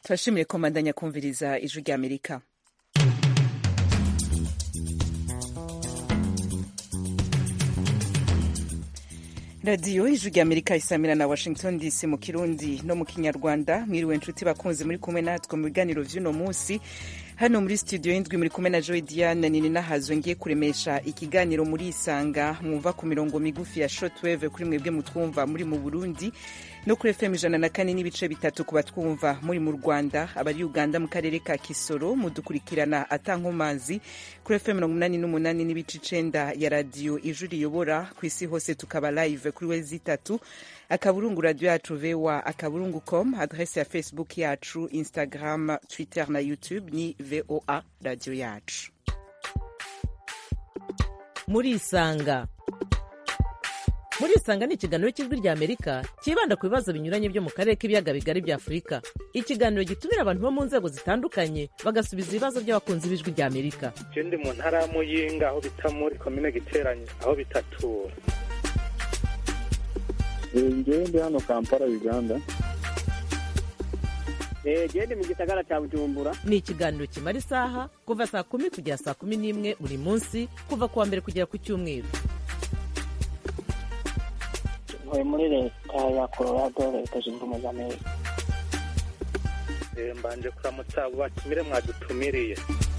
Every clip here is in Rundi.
turashimiye komandanya kumviriza ijwi rya amerika radiyo ijwi rya amerika isamira na washington dc mu kirundi no mu kinyarwanda mwiriwe nshuti bakunzi muri kumwe natwe mu biganiro vy'uno munsi hano muri studio y'indwi muri kumwe na joy diane nini nahazwe ngiye kuremesha ikiganiro muri isanga mwumva ku mirongo migufi ya shortwave kuri mwebwe mutwumva muri mu burundi no kuri fm ijana na kane n'ibice bitatu ku batwumva muri mu rwanda abari uganda mu karere ka kisoro mudukurikirana atankomazi kuri fm mirongo umunani n'umunani n'ibice icenda ya radiyo ijwi riyobora ku isi hose tukaba live kuri wezi itatu akaburungu radio yacu voa akaburungu com adrese ya facebook yacu instagram twitter na youtube ni voa radio yacu muri isanga muri isanga ni ikiganiro cy'ijwi rya amerika cyibanda ku bibazo binyuranye byo mu karere k'ibiyaga bigari bya afurika ikiganiro gitumira abantu bo mu nzego zitandukanye bagasubiza ibibazo by'abakunzi b'ijwi rya amerika je ndi mu ntara ya muyinga aho bita muri komine giteranye aho bitatura ngewe ndi hano kampala uganda gende mu gisagara cya bujumbura ni ikiganiro kimara isaha kuva saa kumi kugera saa kumi n'imwe buri munsi kuva ku wa mbere kugera ku cyumweru ntuye muri leta ya colorado leta zunze ubumwe za amerika Eh, mbanje kuramutsa abo batumire mwadutumiriye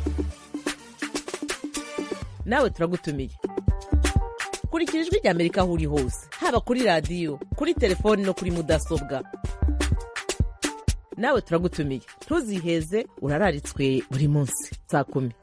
nawe turagutumiye kurikira ijwi rya amerika aho uri hose haba kuri radiyo kuri telefoni no kuri mudasobwa nawe turagutumiye ntuziheze urararitswe buri munsi saa kumi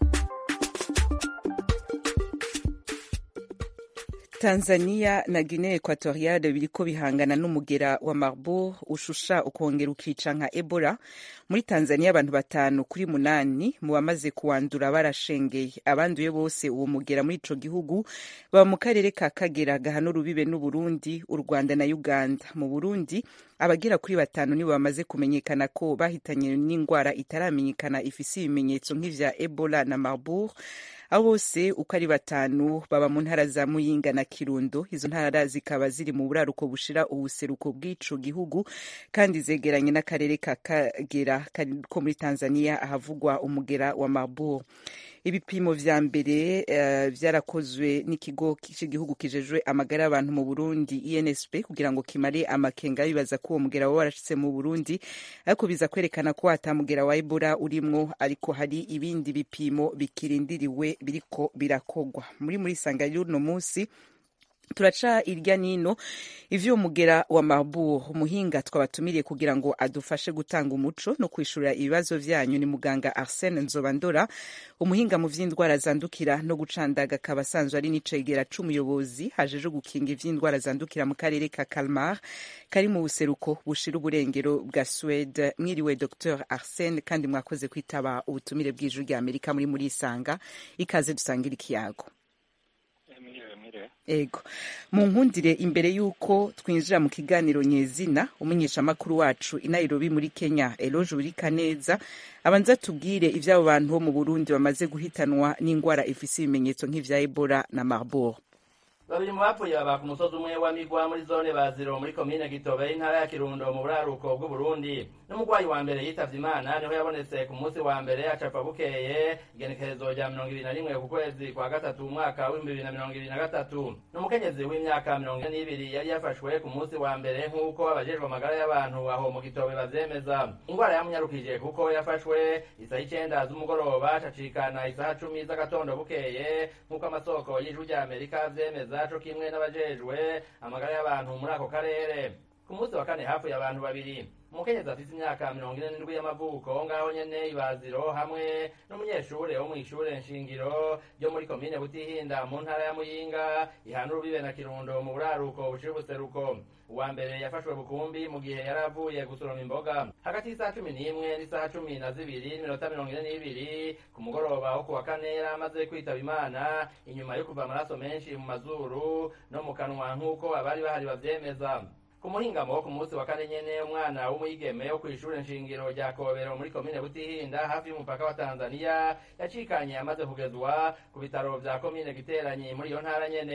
tanzania na guinea equatoriale biriko bihangana n'umugera wa marburg ushusha ukongera ukica nka ebola muri tanzania abantu batanu kuri munani mu bamaze kuwandura barashengeye abanduye bose uwo mugera muri ico gihugu baba mu karere ka kagera gahana urubibe n'uburundi u rwanda na uganda mu burundi abagera kuri batanu nibo bamaze kumenyekana ko bahitanye n'indwara itaramenyekana ifise ibimenyetso nk'ivya ebola na marburg abo bose uko ari batanu baba mu ntara za muyinga na kirundo izo ntara zikaba ziri mu buraruko bushira ubuseruko bw'ico gihugu kandi zegeranye n'akarere ka kagera ko muri tanzania ahavugwa umugera wa marburg ibipimo vya mbere uh, vyarakozwe n'ikigo cy'igihugu kijejwe amagara y'abantu mu burundi insp kugira ngo kimare amakenga bibaza ko uwo mugera waba warashitse mu burundi ariko biza kwerekana ko hatamugera wa ebola urimwo ariko hari ibindi bipimo bikirindiriwe biriko birakogwa muri muri sanga y'uno munsi turaca irya nino ivyo mugera wa Marburg umuhinga twabatumiriye kugira ngo adufashe gutanga umuco no kwishurira ibibazo vyanyu ni muganga Arsene Nzobandora umuhinga mu vy'indwara zandukira no gucandaga akaba asanzwe ari n'icegera c'umuyobozi hajeje gukinga ivy'indwara zandukira mu karere ka Kalmar kari mu buseruko bushira uburengero bwa Swede mwiriwe Dr Arsene kandi mwakoze kwitaba ubutumire bw'ijuru rya Amerika muri muri isanga ikaze dusangira ikiyago ego mu nkundire imbere y'uko twinjira mu kiganiro nyezina umunyeshamakuru wacu i nairobi muri kenya eloge burikaneza abanza tubwire ivy'abo bantu bo mu burundi bamaze guhitanwa n'indwara ifise ibimenyetso nk'ivya ebola na marburg babiri mu bapfuye baba ku musozi umwe wa migwa muri zone baziro muri komine gitobe y'intara ya kirundo mu buraruko bw'uburundi n'umurwayi wa mbere yitavye imana niho yabonetse ku munsi wa mbere acapfa bukeye igenekerezo rya mirongo ibiri na rimwe ku kwezi kwa gatatu umwaka w'ibihumbi bibiri na mirongo ibiri na gatatu n'umukenyezi w'imyaka mirongo ine n'ibiri yari yafashwe ku munsi wa mbere nk'uko abajejwe amagara y'abantu aho mu gitobe bavyemeza ingwara yamunyarukije kuko yafashwe isaha icenda z'umugoroba cacikana isaha cumi z'agatondo bukeye nk'uko amasoko y'ijwi rya amerika vyemeza co kimwe n'abajejwe amagara y'abantu muri ako karere ku munsi wa kane hafuye abantu babiri umukenyezi afise imyaka mirongo ine n'indwi y'amavuko ngaho nyene ibaziro hamwe n'umunyeshure wo mw'ishure nshingiro ryo muri komine butihinda mu ntara ya muyinga ihana urubibe na kirundo mu buraruko bushira ubuseruko uwa mbere yafashwe bukumbi mu gihe yari avuye gusoroma imboga hagati y'isaha cumi n'imwe n'isaha cumi na zibiri n'iminota mirongo ine n'ibiri ku mugoroba wo ku wa kane yari amaze kwitaba imana inyuma yo kuva amaraso menshi mu mazuru no mu kanwa nk'uko abari bahari bavyemeza ku muhingamo wo ku munsi wa kane nyene umwana w'umwigeme wo kw'ishure nshingiro rya kobero muri komine butihinda hafi y'umupaka wa tanzaniya yacikanye amaze kugezwa ku bitaro vya komine giteranyi muri iyo ntara nyene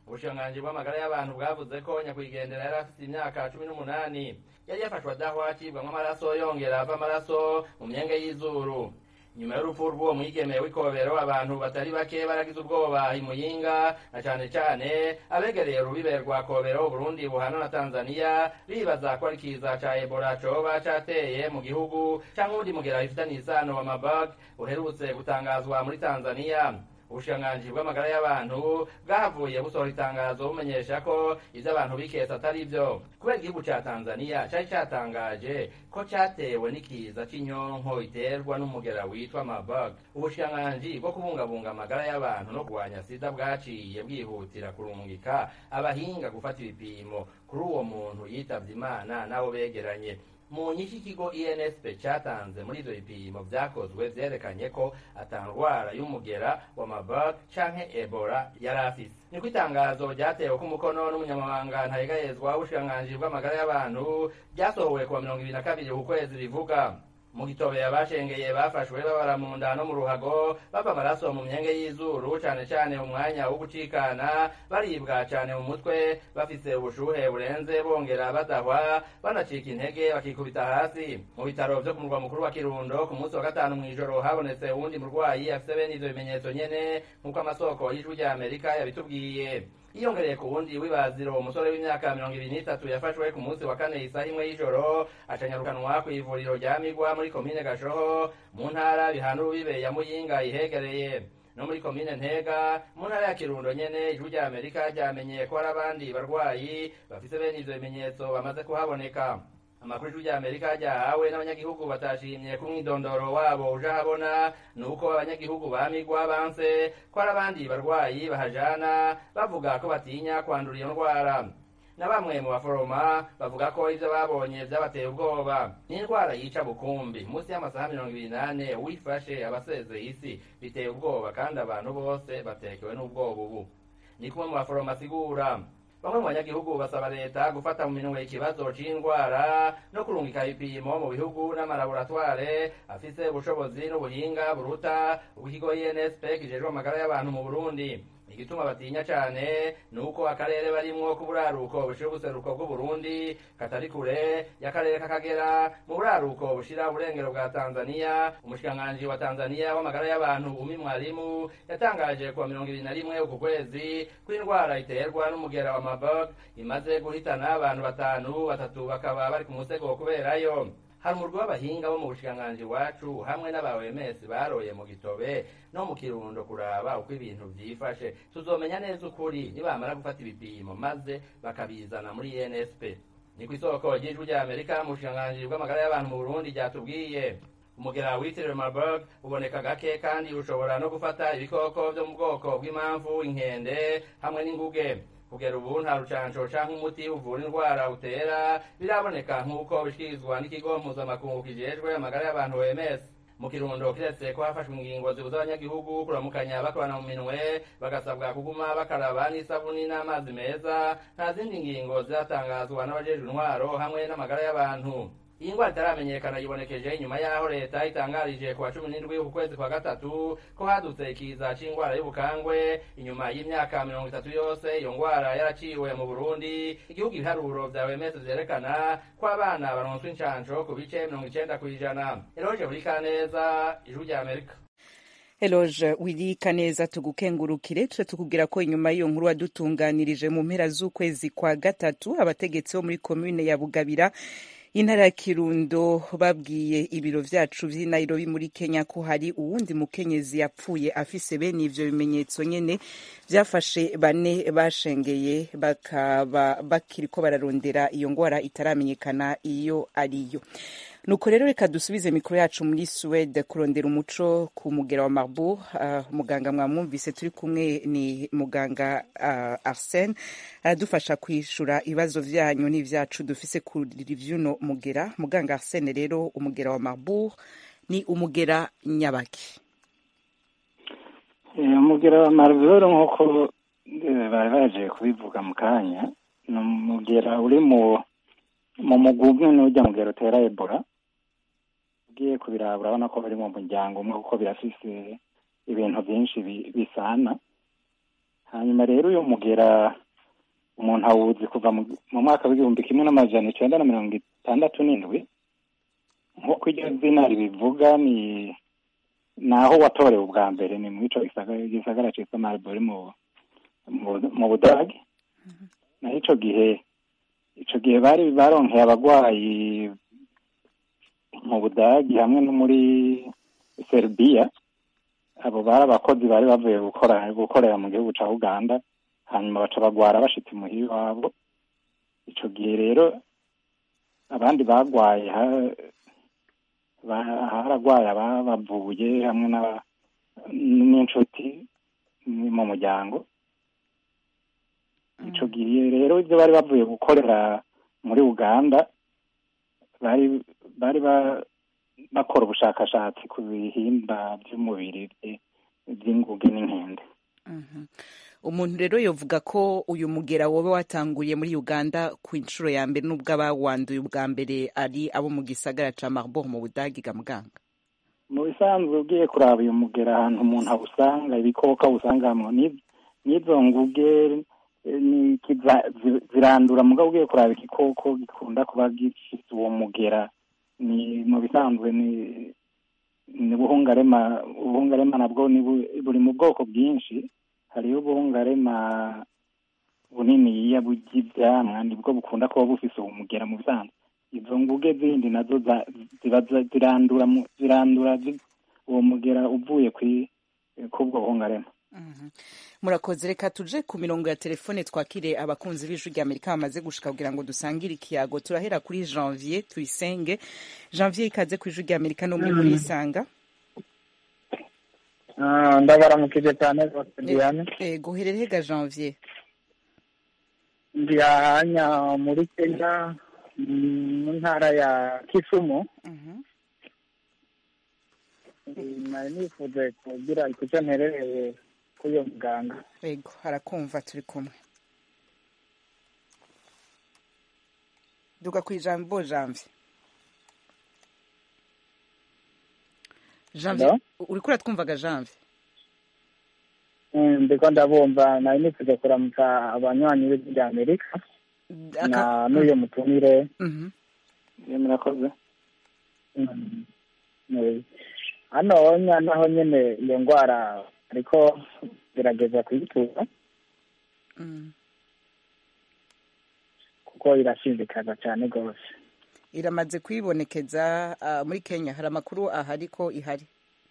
ubushikiranganji bw'amagara y'abantu bwavuze ko nyakwigendera yari afite imyaka cumi n'umunani yari yafashwe adahwa acibwamwo amaraso yongera ava amaraso mu myenge y'izuru nyuma y'urupfu rw'uwo mwigeme w'ikobero abantu batari bake baragize ubwoba imuyinga na cane cane abegereye urubibe rwa kobero uburundi buhana na tanzaniya bibaza ko ari kiza ca ebola coba cateye mu gihugu canke uwundi mugera bifitaniye isano wa mabag uherutse gutangazwa muri tanzaniya ubushikiranganji bw'amagara y'abantu bwahavuye busohora itangazo bumenyesha ko ivyo abantu biketse atari vyo kubera igihugu ca tanzaniya cari catangaje ko catewe n'ikiza c'inyonko iterwa n'umugera witwa mabag ubushikiranganji bwo kubungabunga amagara y'abantu no kurwanya sida bwaciye bwihutira kurungika abahinga gufata ibipimo kuri uwo muntu yitavye imana n'abo begeranye mu nyinshi ikigo insp cyatanze muri ivyo bipimo vyakozwe vyerekanye ko atandwara y'umugera wa mabag canke ebola yari afise niko itangazo ryatewe ko umukono n'umunyamabanga ntayegayezwa w'ubushikiranganji bw'amagara y'abantu ryasohowe kuwa mirongo ibiri na kabiri ku kwezi rivuga mu gitobe abashengeye bafashwe babara mu nda no mu ruhago bava amaraso mu myenge y'izuru cane cane mu mwanya wo gucikana baribwa cane mu mutwe bafise ubushuhe burenze bongera badahwa banacika intege bakikubita hasi mu bitaro vyo ku murwa mukuru wa kirundo ku munsi wa gatanu mw'ijoro habonetse uwundi murwayi afise bene ivyo bimenyetso nyene nk'uko amasoko y'ijwi rya amerika yabitubwiye yiyongereye ku wundi w'ibaziro umusore w'imyaka mirongo ibiri n'itatu yafashwe ku munsi wa kane isaha imwe y'ijoro acanyarukanwa ku ivuriro rya migwa muri komine gashoho mu ntara bihana urubibe ya muyinga ihegereye no muri komine ntega mu ntara ya kirundo nyene ijwi rya amerika ryamenye ko hari abandi barwayi bafise bene ivyo bimenyetso bamaze kuhaboneka amakuru ijwi rya amerika ryahawe n'abanyagihugu batashimye ku mwidondoro wabo uje ahabona ni uko abanyagihugu bamigwa banse ko hari abandi barwayi bahajana bavuga ko batinya kwandura iyo ndwara na bamwe mu baforoma bavuga ko ivyo babonye vyabateye ubwoba ni indwara yica bukumbi munsi y'amasaha mirongo ibiri nane wifashe abasezeye isi biteye ubwoba kandi abantu bose batekewe n'ubwoba ubu ni kumwe mu baforoma asigura bamwe mu banyagihugu basaba leta gufata mu minwe ikibazo c'indwara no kurungika ibipimo mu bihugu n'amalaboratware afise ubushobozi n'ubuhinga buruta ubw'ikigo insp kijejwe amagara y'abantu mu burundi igituma batinya cane ni uko akarere barimwo k'uburaruko bushira ubuseruko bw'uburundi katari kure y'akarere k'akagera mu buraruko bushira uburengero bwa tanzaniya umushikiranganji wa tanzaniya w'amagara y'abantu umi mwarimu yatangaje kuwa mirongo ibiri na rimwe uku kwezi ko indwara iterwa n'umugera wa mabog imaze guhitana abantu batanu batatu bakaba bari ku musego kuberayo hari umurwi w'abahinga bo mu bushikiranganji iwacu hamwe n'abawemesi baroye mu gitobe no mu kirundo kuraba uko ibintu vyifashe tuzomenya neza ukuri nibamara gufata ibipimo maze bakabizana muri nsp ni kw'isoko ry'ijwi rya amerika mu bushikiranganji bw'amagara y'abantu mu burundi ryatubwiye umugera witiriwe marburg uboneka gake kandi ushobora no gufata ibikoko vyo mu bwoko bw'impamvu inkende hamwe n'inguge kugera ubu nta rucanco canke umuti uvura indwara utera biraboneka nk'uko bishikirizwa n'ikigo mpuzamakungu kijejwe amagara y'abantu OMS mu kirundo kiretse ko hafashwe ingingo zibuza abanyagihugu kuramukanya bakorana mu minwe bagasabwa kuguma bakaraba n'isabuni n'amazi meza nta zindi ngingo ziratangazwa n'abajejwe intwaro hamwe n'amagara y'abantu iyi ndwara itaramenyekana yibonekeje inyuma y'aho leta itangarije ku wa cumi n'indwi ku kwezi kwa gatatu ko hadutse ikiza c'indwara y'ubukangwe inyuma y'imyaka mirongo itatu yose iyo ndwara yaraciwe mu burundi igihugu ibiharuro vya wemese vyerekana ko abana baronswa incanco ku bice mirongo icenda kw'ijana eroje buri kaneza ijwi rya amerika Eloge wirika neza tugukengurukire tuje tukubwira ko inyuma y'iyo nkuru wadutunganirije mu mpera z'ukwezi kwa gatatu abategetsi bo muri komune ya Bugabira intara ya Kirundo babwiye ibiro vyacu vy'i Nairobi muri Kenya ko hari uwundi mukenyezi yapfuye afise bene ivyo bimenyetso nyene vyafashe bane bashengeye bakaba bakiriko bararondera iyo ngwara itaramenyekana iyo ariyo nuko rero reka dusubize mikoro yacu muri Suwede kurondera umuco ku mugera wa Marburg uh, muganga mwamwumvise turi kumwe ni muganga uh, Arsene aradufasha kwishura ibibazo vyanyu n'ivyacu dufise kuri vyuno mugera muganga Arsene rero umugera wa Marburg ni umugera nyabaki umugera wa Marburg nk'uko bari baje kubivuga mu kanya ni umugera uri mu mu mugwi umwe n'urya mugera utera Ebola ugiye kubiraba urabona ko bari mu muryango umwe kuko birafise ibintu byinshi bisana hanyuma rero uyu mugera umuntu awuzi kuva mu mu mwaka w'igihumbi kimwe n'amajana icenda na mirongo itandatu n'indwi nk'uko iryo zina ribivuga ni naho watorewe ubwa mbere ni muri ico gisagara gisagara citwa Marburg mu mu- mu Budage naho ico gihe ico gihe bari baronkeye abagwayi mu Budage hamwe no muri Serbia abo bari abakozi bari bavuye gukora gukorera mu gihugu ca Uganda hanyuma baca bagwara bashitse muhira iwabo ico gihe rero abandi bagwaye ha- ba- haragwaye ababavuye hamwe n'aba- n'inshuti mu muryango ico gihe rero ibyo bari bavuye gukorera muri uganda bari bari ba- bakora ubushakashatsi ku bihimba by'umubiri bye- by'inguge n'inkende Mhm. umuntu rero yovuga ko uyu mugera wowe watanguye muri uganda ku inshuro ya mbere n'ubwo abawanduye ubwa mbere ari abo mu gisagara ca marbourg mu budagi ga muganga mu bisanzwe ugiye kuraba uyu mugera ahantu umuntu awusanga ibikoko awusangamwo ni- n'izo nguge eh, ni kiza- zi- zirandura mugabo ugiye kuraba igikoko gikunda kuba gifite uwo mugera ni mu bisanzwe ni ni buhungarema ubuhungarema nabwo ni bu- buri mu bwoko bwinshi hariho ubuhungarema buniniya bw'ivyamwa nibwo bukunda kuba bufise uwo mugera mu bisanzwe izo nguge zindi nazo za- ziba za- zirandura mu- zirandura zi- uwo mugera uvuye kwi- kubwo buhungarema Mhm. murakoze reka tuje ku mirongo ya telefone twakire abakunzi b'ijwi rya amerika bamaze gushika kugira ngo dusangire ikiyago turahera kuri janvier tuyisenge janvier ikaze ku ijwi rya amerika no muri muri isanga Ah, ndabaramukije cyane rwose diane ego uherereye ga janvier ndi ahanya muri kenya mm, mu ntara ya kisumu Mhm. Eh, nari nifuje kugira icyo mperereye kuri uyo muganga ego harakumva turi kumwe duga ku ijambo janvier janvier Hello? uriko uratwumvaga janvier Mm, ndiko ndabumva nari nifuje kuramutsa abanywanyi b'ijwi rya amerika Aka- na n'uyo mutumire Mhm. iyo murakoze Mm, eh, hano nya naho nyene iyo ndwara ariko gerageza kuyitura Mm. kuko irashindikaza cyane rwose iramaze kwibonekeza ah, muri kenya hari amakuru ahari ko ihari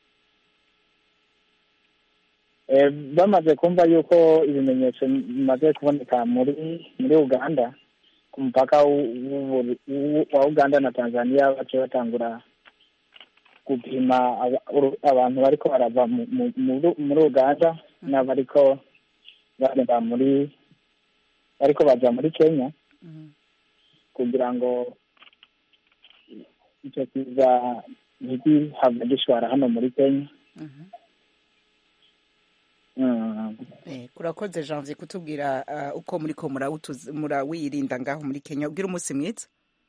Eh, bamaze kumva yuko ibimenyetso bimaze kuboneka muri muri uganda ku mupaka w'u- w'u- w'u- wa uganda na tanzania baciye batangura gupima aba- uru- abantu bariko barava mu- mu- muri- muri uganda n'abariko bareba muri bariko baja muri kenya Mhm. kugira ngo icyo kiza ntigihava gishwara hano muri kenya Mhm. Mm. Eh, urakoze janvier kutubwira ah, uko muriko murawutuzi- murawirinda ngaho muri kenya ubwira umunsi mwiza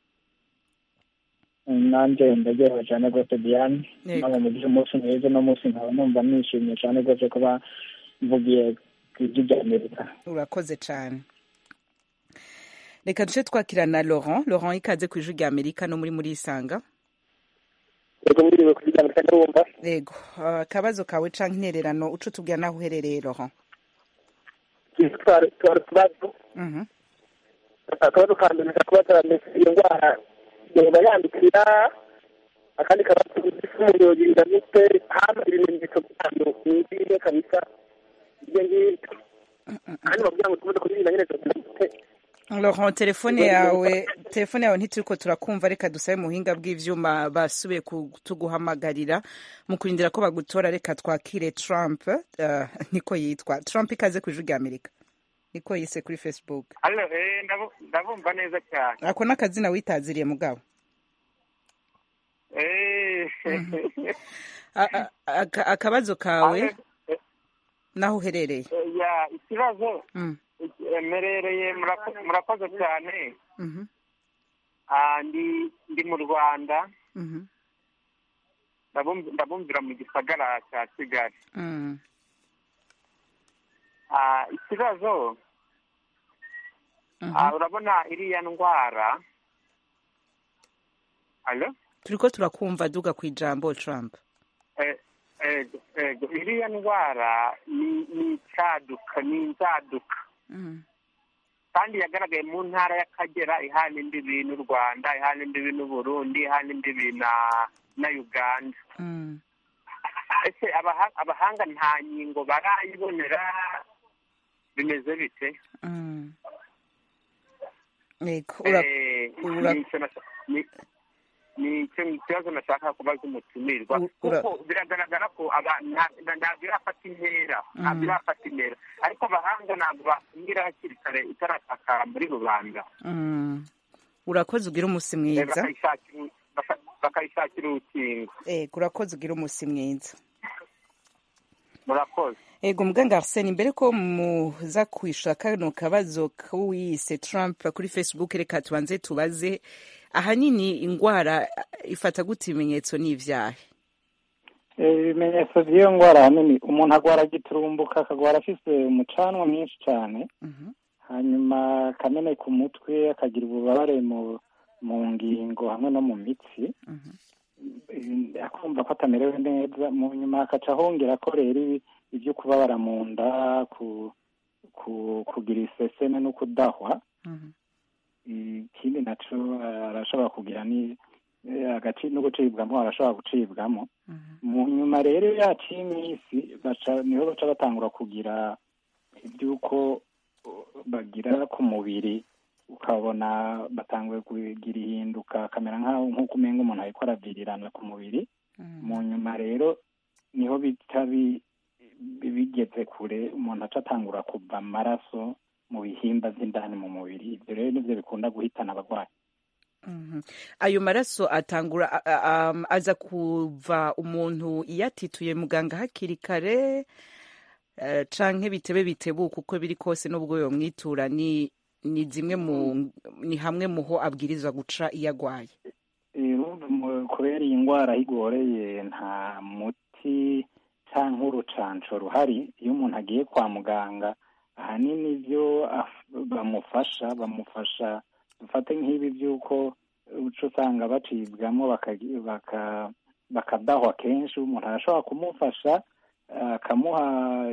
nanjye ndaryohewe cyane rwose diane Yego. ntabwo mugire umunsi mwiza uno munsi nkaba numva nishimye cyane rwose kuba mvugiye ku ijwi rya amerika urakoze cyane reka duce twakira na laurent laurent ikaze ku ijwi rya amerika no muri muri isanga yego mwiriwe kuri rya amerika ndabumva yego ah, akabazo kawe canke intererano uco tubwira naho uherereye laurent twari twari utubazo Mhm. akabazo ka mbere nshaka kubaza mbese iyo ndwara yoba yandukira akandi kabazo isi umuntu yogirinda gute hano ibimenyetso byayo ni ibihe kabisa ibyo ngibyo kandi bavuga ngo tumaze kubirinda nyine tugira gute laurent telefone yawe telefone yawe ntituriko turakumva reka dusabe muhinga bw'ivyuma basubiye kutuguhamagarira mu kurindira ko bagutora reka twakire trump ah, niko yitwa trump ikaze ku ijwi rya amerika niko yise kuri facebook Allo, eh, ndabu- ndabumva neza cyane ako n'akazina witaziriye mugabo Eh, A- a- aka- akabazo kawe ale- eh, naho uherereye eh, ya ikibazo Mm, eh, mperereye murako- murakoze cyane mhm, Ah, ndi ndi mu rwanda mhm, ndabumv- ndabumvira mu gisagara cya kigali mm. Ah, ikibazo Mhm. ah, urabona iriya ndwara alo turiko turakumva duga ku ijambo trump Eh, ego ego iriya ndwara ni ni icyaduka ni inzaduka Mhm. kandi yagaragaye mu ntara y'akagera ihana imbibi n'u rwanda ihana imbibi n'uburundi ihana imbibi na na uganda Mhm. ese abaha- abahanga nta nkingo barayibonera bimeze bite Mhm. Yego, ura- Eh, ura- ni icyo nasha- ni- ni icyo ikibazo nashaka kubaza umutumirwa U- ura- kuko biragaragara ko aba- nta- nta- ntabwo irafata intera ntabwo Mhm. irafata intera ariko abahanga ntabwo bakumvira hakiri kare itaratakara muri rubanda Mhm. urakoze ugira umusi Eh, mwiza bakayishakira baka- bakayishakira urukingo Ego, urakoze ugira umusi mwiza murakoze ego muganga arsene imbere ko muza kwishura kano kabazo k'uwiyise trump kuri facebook reka tubanze tubaze ahanini ingwara ifata gute ibimenyetso n'ivyahe Eh, ibimenyetso by'iyo ndwara ahanini umuntu agwara giturumbuka akagwara afise umucanwa mwinshi cyane Mhm. hanyuma akamene ku mutwe akagira ububabare mu mu ngingo hamwe no mu mitsi Mhm. Eh, akumva ko atamerewe neza mu nyuma akaca ahongera ko rero ibi- ibyo kubabara mu nda ku, ku kugira iseseme no kudahwa Mhm. ikindi naco eh, arashobora kugira ni eh, agaci no gucibwamo arashobora gucibwamo Mhm. mu nyuma rero yaciye iminsi baca niho baca batangura kugira iby'uko uh, bagira ku mubiri ukabona batanguye kugira ihinduka akamera nk'aho nk'uko umenga umuntu ariko aravirirana ku mubiri Mhm. mu nyuma rero niho bita bi- bi- bigeze kure umuntu aca atangura kuva amaraso mu bihimba by'indani mu mubiri ibyo rero nibyo bikunda guhitana abarwayi Mhm. ayo maraso atangura a- a- am- aza kuva umuntu iyo atituye muganga hakiri kare eh, canke bitebe bitebuka uko biri kose n'ubwo yomwitura ni ni zimwe mu ni hamwe muho abwirizwa guca iyo agwaye Eh, urumva mu- kubera iyi ndwara aho igoreye nta muti cyangwa urucanco ruhari iyo umuntu agiye kwa muganga ahanini ibyo af- bamufasha bamufasha dufate nk'ibi by'uko uca usanga bacibwamo bakagi- baka- bakadahwa kenshi umuntu arashobora kumufasha akamuha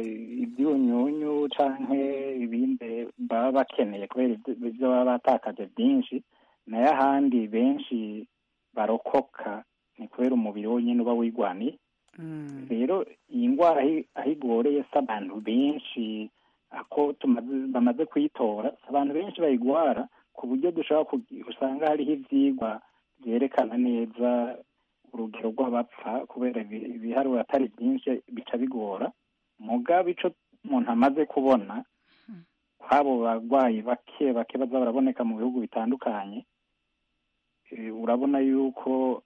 ibyunyunyu canke ibindi baba bakeneye kubera ibyo- ibyo baba batakaje byinshi nayo ahandi benshi barokoka ni kubera umubiri wonyine uba wigwaniye Mm. rero iyi ndwara aho- aho igoreye si abantu benshi ako tumaze bamaze kuyitora si abantu benshi bayigwara ku buryo dushobora kugi- usanga hariho ivyigwa vyerekana neza urugero rw'abapfa kubera ibi- ibiharuro atari byinshi bica bigora mugabo ico umuntu amaze kubona kw'abo barwayi bake bake baza baraboneka mu bihugu bitandukanye eh, urabona yuko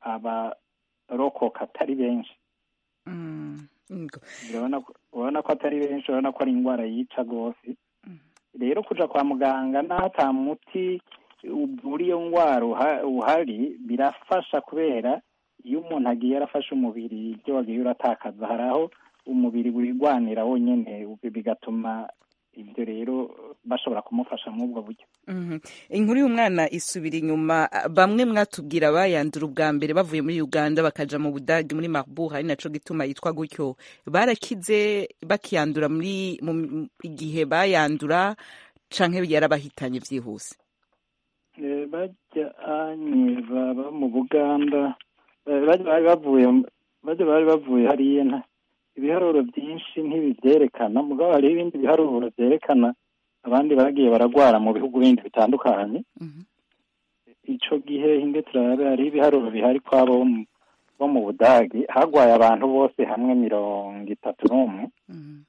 abarokoka atari benshi Mm. Ngo. urabona ko- urabona ko atari benshi urabona ko ari indwara yica rwose rero kuja kwa muganga n'aho ata muti uvura iyo ndwara uha- uhari birafasha kubera iyo umuntu agiye arafasha umubiri ibyo wagiye uratakaza hari aho umubiri wigwanira wonyene bigatuma ibyo rero bashobora kumufasha muri ubwo buryo Mhm. inkuru y'umwana isubira inyuma bamwe mwatubwira bayandura ubwa mbere bavuye muri uganda bakaja mu budage muri marbourg ari naco gituma yitwa gutyo barakize bakiyandura muri mu igihe bayandura canke yarabahitanye vyihuse Eh, bajyanye baba mu buganda eh, bajya bari bavuye bajya bari bavuye hariya nta ibiharuro byinshi ntibivyerekana mugabo hariho ibindi biharuro vyerekana abandi bagiye baragwara mu bihugu bindi bitandukanye Mhm. ico gihe hinde turabe hariho ibiharuro bihari kwabo bo mu- bo mu budagi hagwaye abantu bose hamwe mirongo itatu n'umwe Mhm.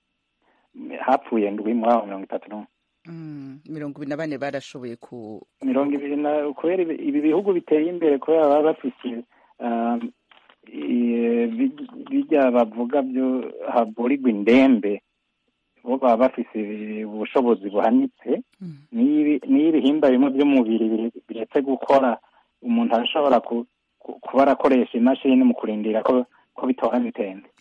hapfuye ndwi muri abo mirongo itatu n'umwe Mm. mirongo ibiri na bane barashoboye ku mirongo ibiri na kubera ibi ibi bihugu biteye imbere kubera baba bafise um, i- bi- bijya bavuga byo haburirwa indembe bo baba bafise ubushobozi buhanitse Mhm. n'iyo ibi- n'iyo ibihimba bimwe by'umubiri bire- biretse gukora umuntu arashobora ku- ku- kuba arakoresha imashini mu kurindira ko ko bitora bitembe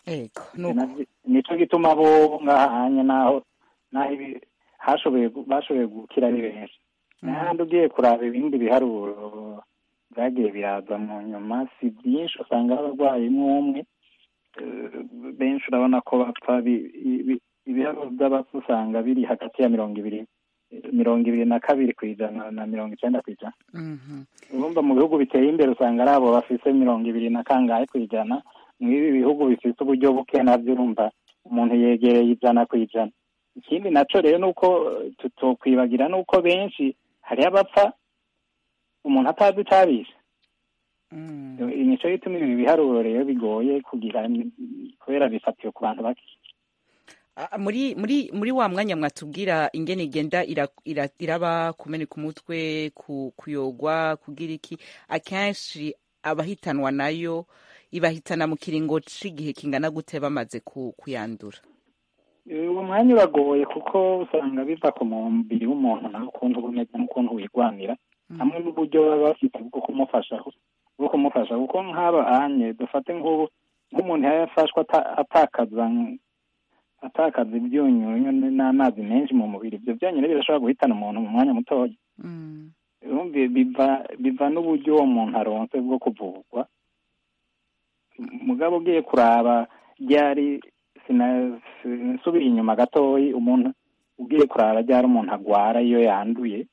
ego nuko nico gituma bo ngahanye naho naho ibi hashoboye gu- bashoboye gukira ari benshi n'ahandi ugiye kuraba ibindi biharuro byagiye biraza mu nyuma si byinshi usanga abarwayi umwe eh, benshi urabona ko bapfa bi- ibi- ibiharuro by'abapfa usanga biri hagati ya mirongo ibiri mirongo ibiri na kabiri ku ijana na mirongo icyenda ku ijana Mhm. urumva mu bihugu biteye imbere usanga ari abo bafise mirongo ibiri na kangahe ku ijana mu ibi bihugu bifite uburyo buke nabyo urumva umuntu yegereye ijana ku ijana ikindi naco rero ni uko eh, tutokwibagira ni uko benshi hariho abapfa umuntu atazi icabishe Mm. nico gituma ibi biharuro rero bigoye kugira ni- kubera bifatiye ku bantu bake Ah, muri muri muri wa mwanya mwatubwira ingene igenda ira- ira- iraba kumeneka umutwe ku- kuyogwa kugira iki akenshi abahitanwa nayo ibahitana mu kiringo c'igihe kingana gute bamaze ku- kuyandura uwo mwanya uragoye kuko usanga biva ku mubiri w'umuntu nawe ukuntu uba umeze n'ukuntu wigwanira hamwe n'uburyo baba bafite bwo kumufasha bwo kumufasha kuko nk'aba anye dufate nk'ubu nk'umuntu yaba yafashwe ata- atakaza atakaza ibyunyunyu n'amazi menshi mu mubiri ibyo byonyine birashobora guhitana umuntu mu mwanya mutoya Mm. urumva biva biva n'uburyo uwo muntu aronse bwo kuvurwa mugabo ugiye kuraba ryari sina- nsubira inyuma gatoyi umuntu ugiye kuraba ryari umuntu agwara iyo yanduye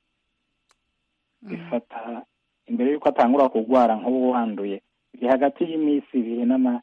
bifata imbere y'uko atangura kurwara nk'ubu wanduye biri hagati y'iminsi ibiri n'ama-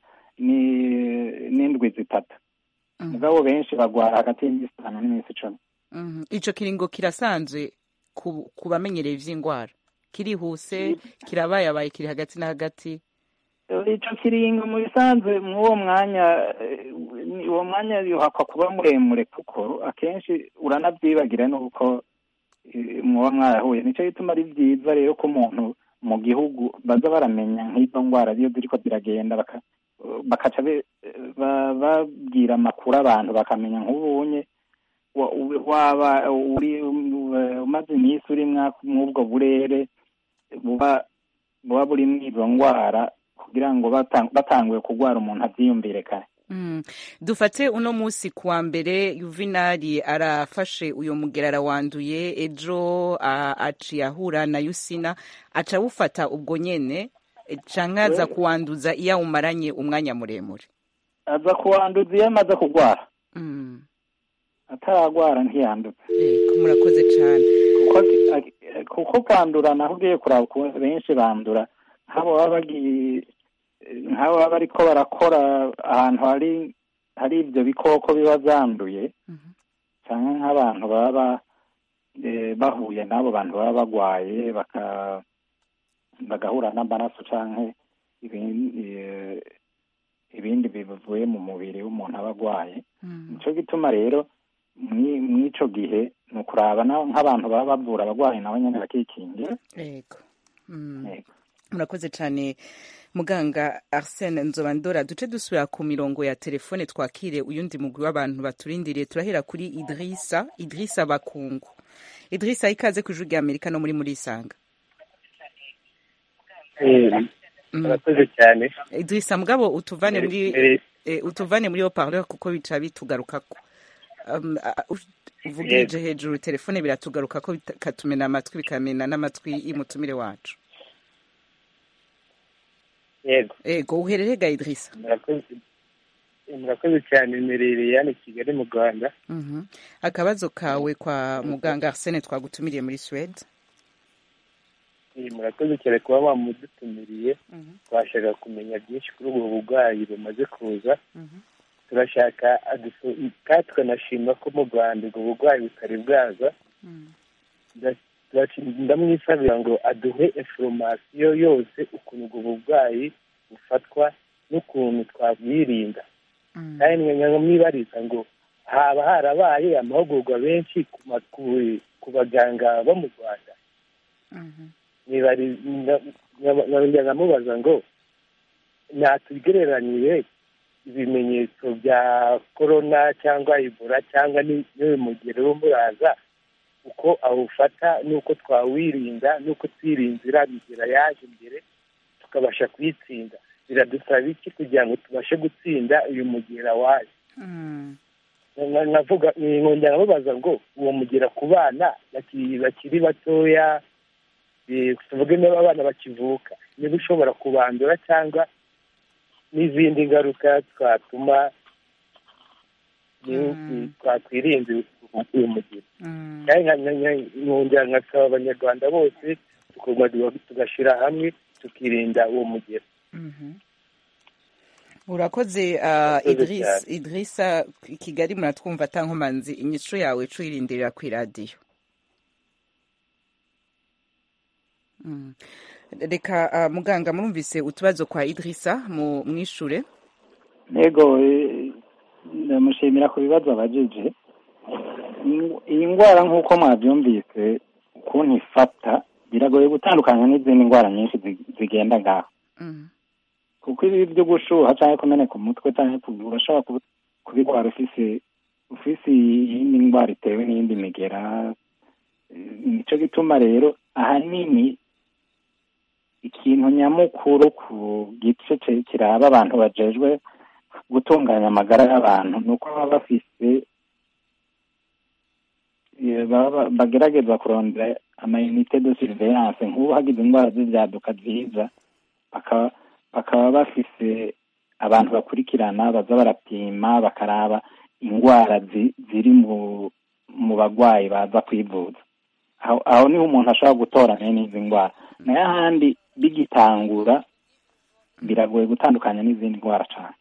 ni- n'indwi zitatu Mhm. mugabo benshi bagwara hagati y'iminsi itanu n'iminsi icumi Mhm. ico kiringo kirasanzwe ku ku bamenyereye ivy'ingwara kirihuse kirabayabaye kiri hagati na hagati ico kiringo mu bisanzwe mw'uwo mwanya eh, ni- uwo mwanya yuhakwa kuba muremure kuko akenshi uranavyibagira nuko eh, mwoba mwarahuye nico gituma ari vyiza rero ko umuntu mu gihugu baza baramenya nk'izo ngwara iyo ziriko ziragenda baka- bakaca be- ba- babwira amakuru abantu bakamenya nk'ubunye wa- u- waba uri um, umaze iminsi uri mwa- mw'ubwo burere buba buba burimwo izo ngwara kugira ngo batang- batanguye kurwara umuntu avyiyumvire kare Mm. dufate uno musi kuwa mbere yuvinari arafashe uyo mugera arawanduye ejo a- aciye ahura na yusina aca awufata ubwo nyene eh, canke aza We- kuwanduza iyo awumaranye umwanya muremure aza kuwanduza iyo amaze kurwara Mm. ataragwara ntiyanduza Ego, murakoze cane kuko aki- kuko kwandura naho ugiye kuraba ukuntu benshi bandura nk'abo baba bagiye nk'abo baba bariko barakora ahantu hari hari ivyo bikoko biba vyanduye Mhm. canke nk'abantu baba ba- eh, bahuye n'abo bantu baba bagwaye baka bagahura n'amaraso canke ibindi eh, ibindi bivuye mu mubiri w'umuntu aba agwaye Mm. nico gituma rero mwi- mw'ico gihe ni ukuraba na- nk'abantu baba bavura abagwayi nabo nyene bakikingira Ego. Mm. Yego. murakoze cane muganga arsene nzobandora duce dusubira ku mirongo ya telefone twakire uyundi mugwi w'abantu baturindiriye turahera kuri idrisa idrisa bakungu idrisa ikaze ku ijwi rya amerika no muri muri isanga Mm. murakoze cyane idrisa mugabo utuvane muri Mbere- eh, utuvane muri haut-parleur kuko bica bitugarukako um, a- u- uvugirije hejuru telefone biratugarukako bikatumena amatwi bikamena n'amatwi y'umutumire wacu yego ego uherere ga idrisa murakoze murakoze cyane mmerereye hano i kigali mu rwanda Mhm. akabazo kawe kwa muganga arsene twagutumiriye muri swede Eh, murakoze cyane kuba bamudutumiriye twashaka kumenya byinshi kuri ubu burwayi bumaze kuza turashaka adusu- kandi tukanashima ko mu rwanda ubwo burwayi butari bwaza Nda- turashi- ndamwisabira ngo aduhe inforomasiyo yose ukuntu ubwo burwayi bufatwa n'ukuntu twabwirinda kandi nkamwibariza ngo haba harabaye amahugurwa benshi ku ma- ku- ku baganga bo mu rwanda nibari- nda- nkaba- nkongera nkamubaza ngo natugereranyire ibimenyetso bya korona cyangwa ibura cyangwa ni- n'uyu mugero w'umuraza uko awufata n'uko twawirinda n'uko twirinzira bigera yaje imbere tukabasha kuyitsinda biradusaba iki kugira ngo tubashe gutsinda uyu mugera wayo Mm. Nka- nkavuga nkongera nkamubaza ngo uwo mugera ku bana bakiri bakiri batoya eh, tuvuge niba abana bakivuka niba ushobora kubandura cyangwa n'izindi ngaruka twatuma Mm. twakwirinda uyu mugera Mm. kandi nka- nka- nka- nkongera nkasaba abanyarwanda bose tukaguma tugashyira hamwe tukirinda uwo mugera Mhm. urakoze uh, Urakoze idris cyane. idrisa i kigali muratwumva atankomanzi inyico yawe cuyirindirira ku iradiyo Mm. reka uh, muganga murumvise utubazo kwa idrisa mu mwishure yego eh, ndamushimira ku bibazo abajije In- iyi ndwara nk'uko mwabyumvise ukuntu ifata biragoye gutandukanya n'izindi ndwara nyinshi zi- zigenda ngaho Mm. kuko ibi byo gushuha cyangwa kumeneka umutwe cyangwa kubi- urashobora kubi- kubirwara ufise ufise iyindi ndwara itewe n'iyindi migera Eh, nico gituma rero ahanini ikintu nyamukuru ku gice ce- kiraba abantu bajejwe gutunganya amagara y'abantu ni uko baba bafise eh, baba- bagerageza kurondera amayinite de surveillance nk'ubu hagize indwara z'ibyaduka ziza bakaba bakaba bafise abantu bakurikirana baza barapima bakaraba indwara zi- ziri mu mu bagwayi baza kwivuza aho aho niho umuntu ashobora gutora bene izi ndwara nayo ahandi bigitangura biragoye gutandukanya n'izindi ndwara cyane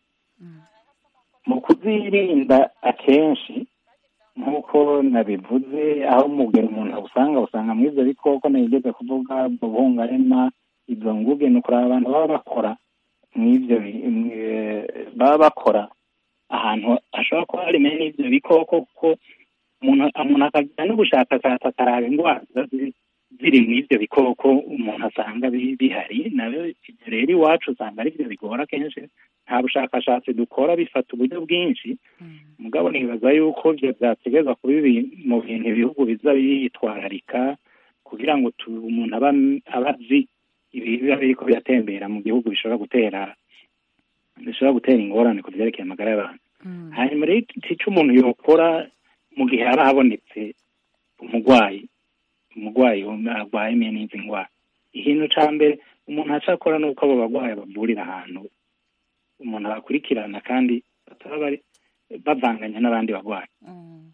mu kuzirinda akenshi nk'uko nabivuze aho umugero umuntu awusanga usanga muri ibyo bikoko nabigeze kuvuga buhungarema izo nguge ni ukureba abantu baba bakora mw'ibyo bi- mwe- baba bakora ahantu hashobora kuba hari mene n'ibyo bikoko kuko umuntu umuntu akagira n'ubushakashatsi akaraba indwara ziba ziri ziri mu ibyo bikoko umuntu asanga bi- bihari nabyo ibyo rero iwacu usanga ari byo bigora kenshi nta bushakashatsi dukora bifata uburyo bwinshi mugabo nibaza yuko ibyo byategerezwa kuba ibi- mu bintu ibihugu biza bitwararika kugira ngo tu- umuntu aba aba azi ibi biba biriko biratembera mu gihugu bishobora gutera bishobora gutera ingorane ku byerekeye amagara y'abantu Mm. hanyuma rero icyo umuntu yokora mu gihe haba habonetse umurwayi umurwayi arwaye imwe n'izi ndwara ikintu cya mbere umuntu acakora ni uko abo barwayi bavurira ahantu umuntu abakurikirana kandi bataba bari bavanganya n'abandi barwayi Mm.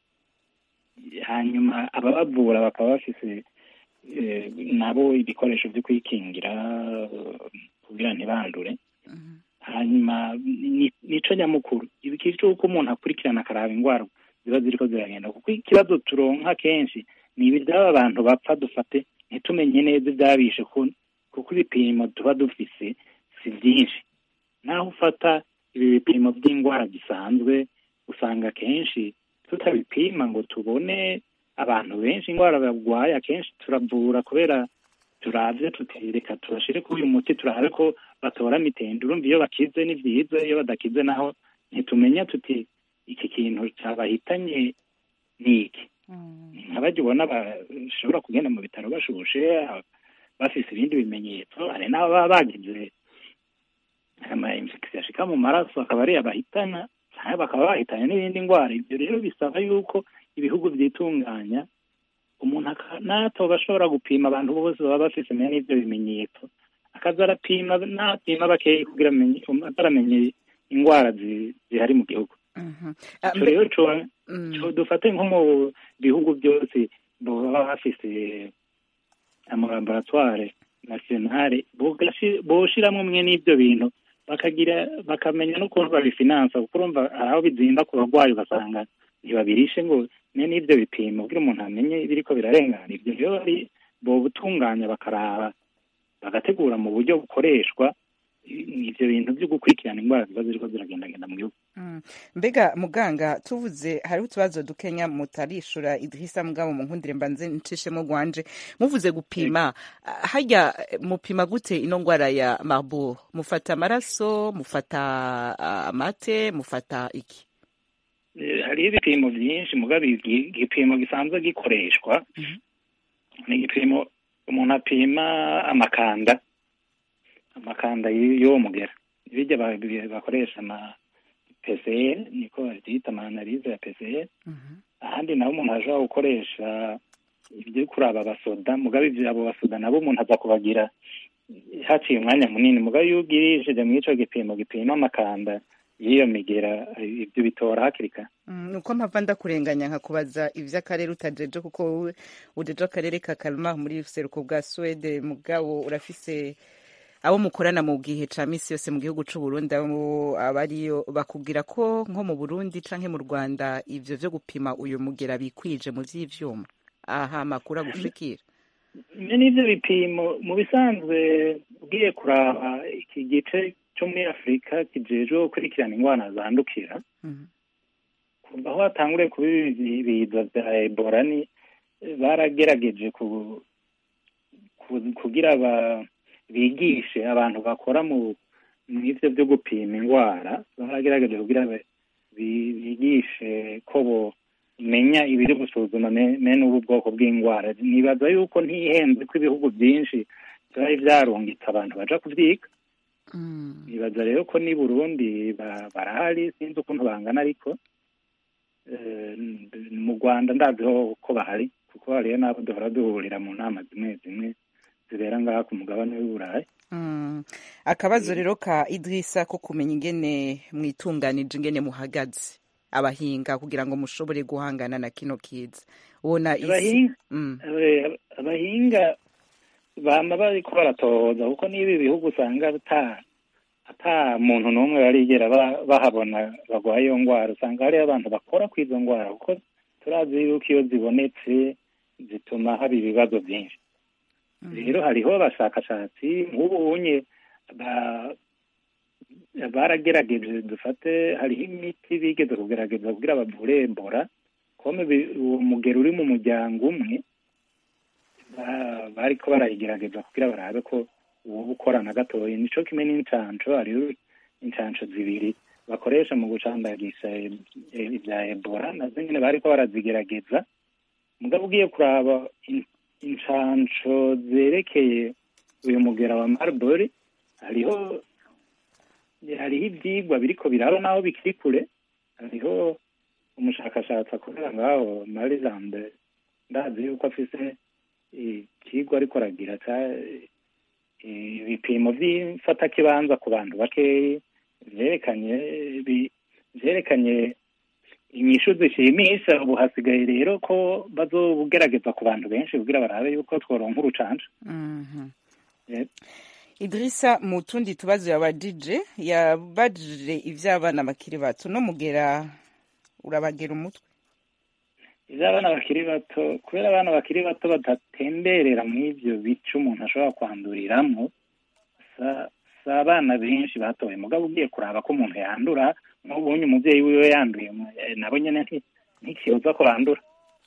hanyuma ababavura bakaba bafise eh, nabo ibikoresho byo kwikingira eh, kugira ntibandure Mhm. hanyuma ni- nico nyamukuru ibiki cy'uko umuntu akurikirana akaraba indwara ziba ziriko ziragenda kuko ikibazo turonka kenshi ni ibi by'aba bantu bapfa dufate ntitumenye neza ibyabishe ku- kuko ibipimo tuba dufise si byinshi naho ufata ibi bipimo by'indwara gisanzwe usanga kenshi tutabipima ngo tubone abantu benshi indwara barwaye akenshi turavura kubera turavye tuti reka tubashire kuri uyu muti turabe ko batora mitende urumva iyo bakize ni byiza iyo badakize naho ntitumenya tuti iki kintu cyabahitanye ni iki Mm. nk'abajya ubona bashobora kugenda mu bitaro bashushe bafise ibindi bimenyetso hari n'abo baba bagize ama infection ashika mu maraso akaba ari abahitana cyangwa bakaba bahitanye n'ibindi ndwara ibyo rero bisaba yuko ibihugu byitunganya umuntu aka- natoba ashobora gupima abantu bose baba bafise mene n'ibyo bimenyetso akaza arapima napima bakeyi kugira amenye ataramenye indwara zi- zihari mu gihugu Mhm. Ah, ico mbe- rero co- Mm. co dufate nko mu bihugu byose baba bafise amalaboratware nationale bogashi- boshiramwo mwe n'ivyo bintu bakagira bakamenya n'ukuntu babifinansa kuko urumva hari aho bizimba ku barwayi ugasanga ntibabirishe ngo ne n'ivyo bipimo kugira umuntu amenye ibiriko birarengana ivyo rero bari bobutunganya bakaraba bagategura mu buryo bukoreshwa i- ivyo bintu vyo gukurikirana indwara ziba ziriko ziragendagenda mu gihugu Mm. mbega muganga tuvuze hariho utubazo dukenya mutarishura idrisa mugabo mu nkundire mbanze ncishemo gwanje muvuze gupima ah, harya eh, mupima gute ino ngwara ya marburg mufata amaraso mufata ah, amate mufata iki Eh, hariho ibipimo byinshi mugabo igi- igipimo gisanzwe gikoreshwa Mhm. ni igipimo umuntu apima amakanda amakanda y- y'uwo mugera birya ba- bi- bakoresha ama PCR niko babyita ama analyse ya PCR ahandi naho umuntu ashobora gukoresha ibyo kuraba abasoda mugabe ibyo abo basoda nabo umuntu aza kubagira haciye umwanya munini mugabe iyo ugirishije muri ico gipimo gipima amakanda y'iyo migera ibyo bitora hakiri kare Mm, nuko mpava ndakurenganya nkakubaza ivy'akarere utajeje kuko wowe ujeje akarere ka Kalmar muri buseruko bwa Swede mugabo urafise abo mukorana mu gihe ca misi yose mu gihugu c'u Burundi abo abariyo bakubwira ko nko mu Burundi canke mu Rwanda ivyo vyo gupima uyu mugera bikwije mu vy'ivyuma aha makuru agushikira Ibyo ni byo bipimo mu bisanzwe ugiye kuraba iki gice cyo muri afurika kijejwe gukurikirana indwara zandukira kuva aho hatanguriye kuba ibi biza bya ebola ni baragerageje ku- ku- kugira ba- bigishe abantu bakora mu mu ivyo byo gupima indwara baragerageje kugira ba- bi- bigishe ko bomenya ibiri gusuzuma me- mene ubu bwoko bw'indwara nibaza yuko ntihenze ko ibihugu byinshi byari vyarungitse abantu baja kuvyiga nibaza rero ko ni burundi ba- barahari sinzi ukuntu bangana ariko eh, mu rwanda ndaziho ko bahari kuko hariyo n'abo duhora duhurira mu nama zimwe zimwe zibera ngaha ku mugabane w'uburayi Mm. akabazo rero ka Idrisa ko kumenya ingene mwitunganije ingene muhagaze abahinga kugira ngo mushobore guhangana na kino kiza ubona isi abahinga Mm. eh, abahinga bama bariko baratohoza kuko niba ibihugu usanga ata ata muntu n'umwe barigera ba- bahabona bagwaye iyo ndwara usanga hariyo abantu bakora ku izo ndwara kuko turazi yuko iyo zibonetse zituma haba ibibazo byinshi rero hariho abashakashatsi nk'ubu unye ba- baragerageje dufate hariho imiti bigeze kugerageza kugira bavure ebola kome bi- uwo mugero uri mu muryango umwe ba- bariko barayigerageza kugira barabe ko uwo ukorana gatoya nico kimwe n'incanco hariho incanco zibiri bakoresha mu gucandagisha e- e- ibya ebola nazo nyene bariko barazigerageza mugabo ugiye kuraba in- incanco zerekeye uyu mugera wa marbury hariho hariho ivyigwa biriko biraba naho bikiri kure hariho umushakashatsi akorera ngaho maryland ndazi yuko afise ikigwa ariko aragira ca ibipimo vy'imfatakibanza ku bantu bakeyi vyerekanye bi- vyerekanye inyishu zishimisha ubu hasigaye rero ko bazobugerageza ku bantu benshi kugira barabe yuko tworonka urucanca Mhm. Eh, Idrisa mu tundi tubazo yabajije yabajije ivy'abana bakiri bato no mugera urabagera umutwe ivyo abana bakiri bato kubera abana bakiri bato badatemberera mw'ivyo bice umuntu ashobora kwanduriramwo sa- si abana benshi batoye mugabo ugiye kuraba ko umuntu yandura nk'ubunye umuvyeyi wiwe yanduye eh, nabo nyene nti- ntikibuza ko bandura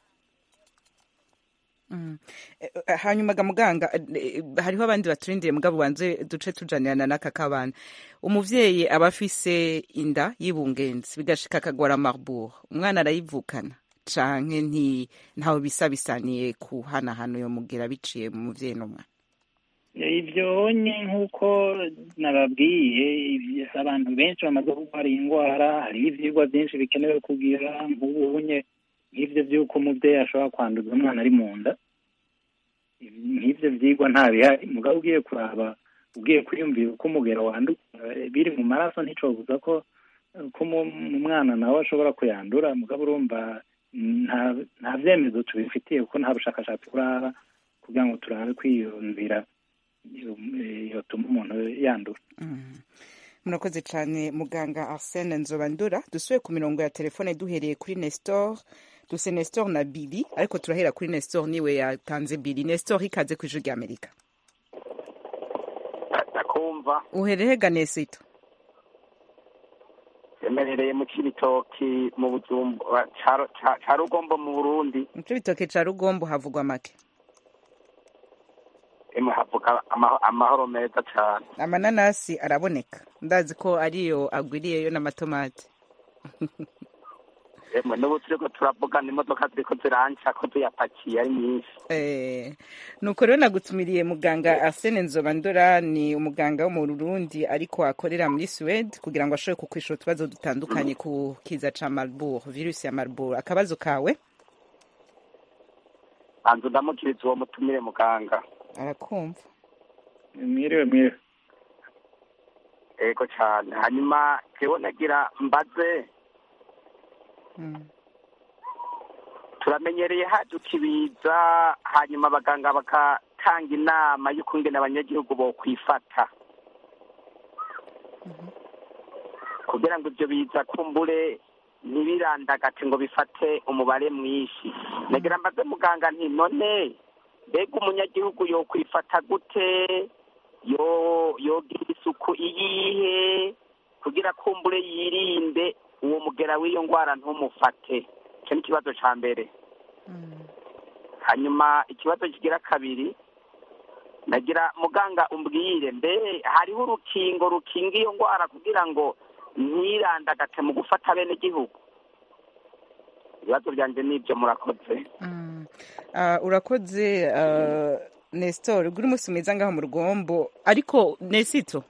Mm. Eh, eh, hanyuma ga muganga eh, hariho abandi baturindiriye mugabo wanze duce tujanirana n'aka kabana umuvyeyi aba afise inda y'ibungenzi bigashika akagwara marbour umwana arayivukana canke nti ntawe bisa bisaniye kuhanahana uyo mugera biciye mu muvyeyi n'umwana ivyo nye nk'uko nababwiye ivyo- abantu benshi bamaze kurwara iyi ndwara hariho ivyigwa vyinshi bikenewe kugira nk'ubunye nk'ivyo vy'uko umuvyeyi ashobora kwanduza umwana ari mu nda nk'ivyo vyigwa nta bihari mugabo ugiye kuraba ugiye kwiyumvira uko umugero wanduka eh, biri mu maraso nticobuza ko ko mu mu mwana nawe ashobora kuyandura mugabo urumva nta nta vyemezo tubifitiye kuko nta bushakashatsi buraba kugira ngo turabe kwiyumvira yotuma umuntu yandura murakoze cyane muganga arsene nzobandura dusuye ku mirongo ya telefone duhereye kuri nestor duse nestor na bili ariko turahera kuri nestor niwe yatanze bili nestor ikaze ku ijwi ry'amerika ndakumva uhereye ganesito yemerereye mu kibitoki mu bujumbu ca- ca- ca rugombo mu burundi muco bitoke ca rugombo havugwa make emwe havuga ama- amahoro meza cane amananasi araboneka ndazi ko ariyo agwiriyeyo n'amatomati emwe n'ubu turiko turavugana imodoka ziriko ziranca ko tuyapakiye ari nyinshi Eh, nuko rero nagutumiriye muganga Arsene Nzobandora ni umuganga wo mu Burundi ariko akorera muri Suède kugira ngo ashobore kukwishura utubazo dutandukanye ku kiza ca Marburg virusi ya Marburg akabazo kawe banza ndamukiriza uwo mutumire muganga arakumva mwiriwe mwiriwe ego cane hanyuma jewe nagira mbaze Mm. turamenyereye haduka ibiza hanyuma abaganga bagatanga inama y'ukungene abanyagihugu bokwifata kugira ngo ivyo biza kumbure ntibirandagate ngo bifate umubare mwinshi nagira mbaze muganga nti none mbega umunyagihugu yokwifata gute yo yogira isuku iyihe kugira kumbure yirinde uwo mugera w'iyo ngwara ntumufate icyo ni ikibazo ca mbere hanyuma ikibazo kigira kabiri nagira muganga umbwire mbe hariho urukingo rukinga iyo ngwara kugira ngo ntirandagate mu gufata bene gihugu ibibazo byanje nibyo murakoze Mm. Ah, urakoze ah, Nestor ugura umunsi mwiza ngaho mu rugombo ariko Nesito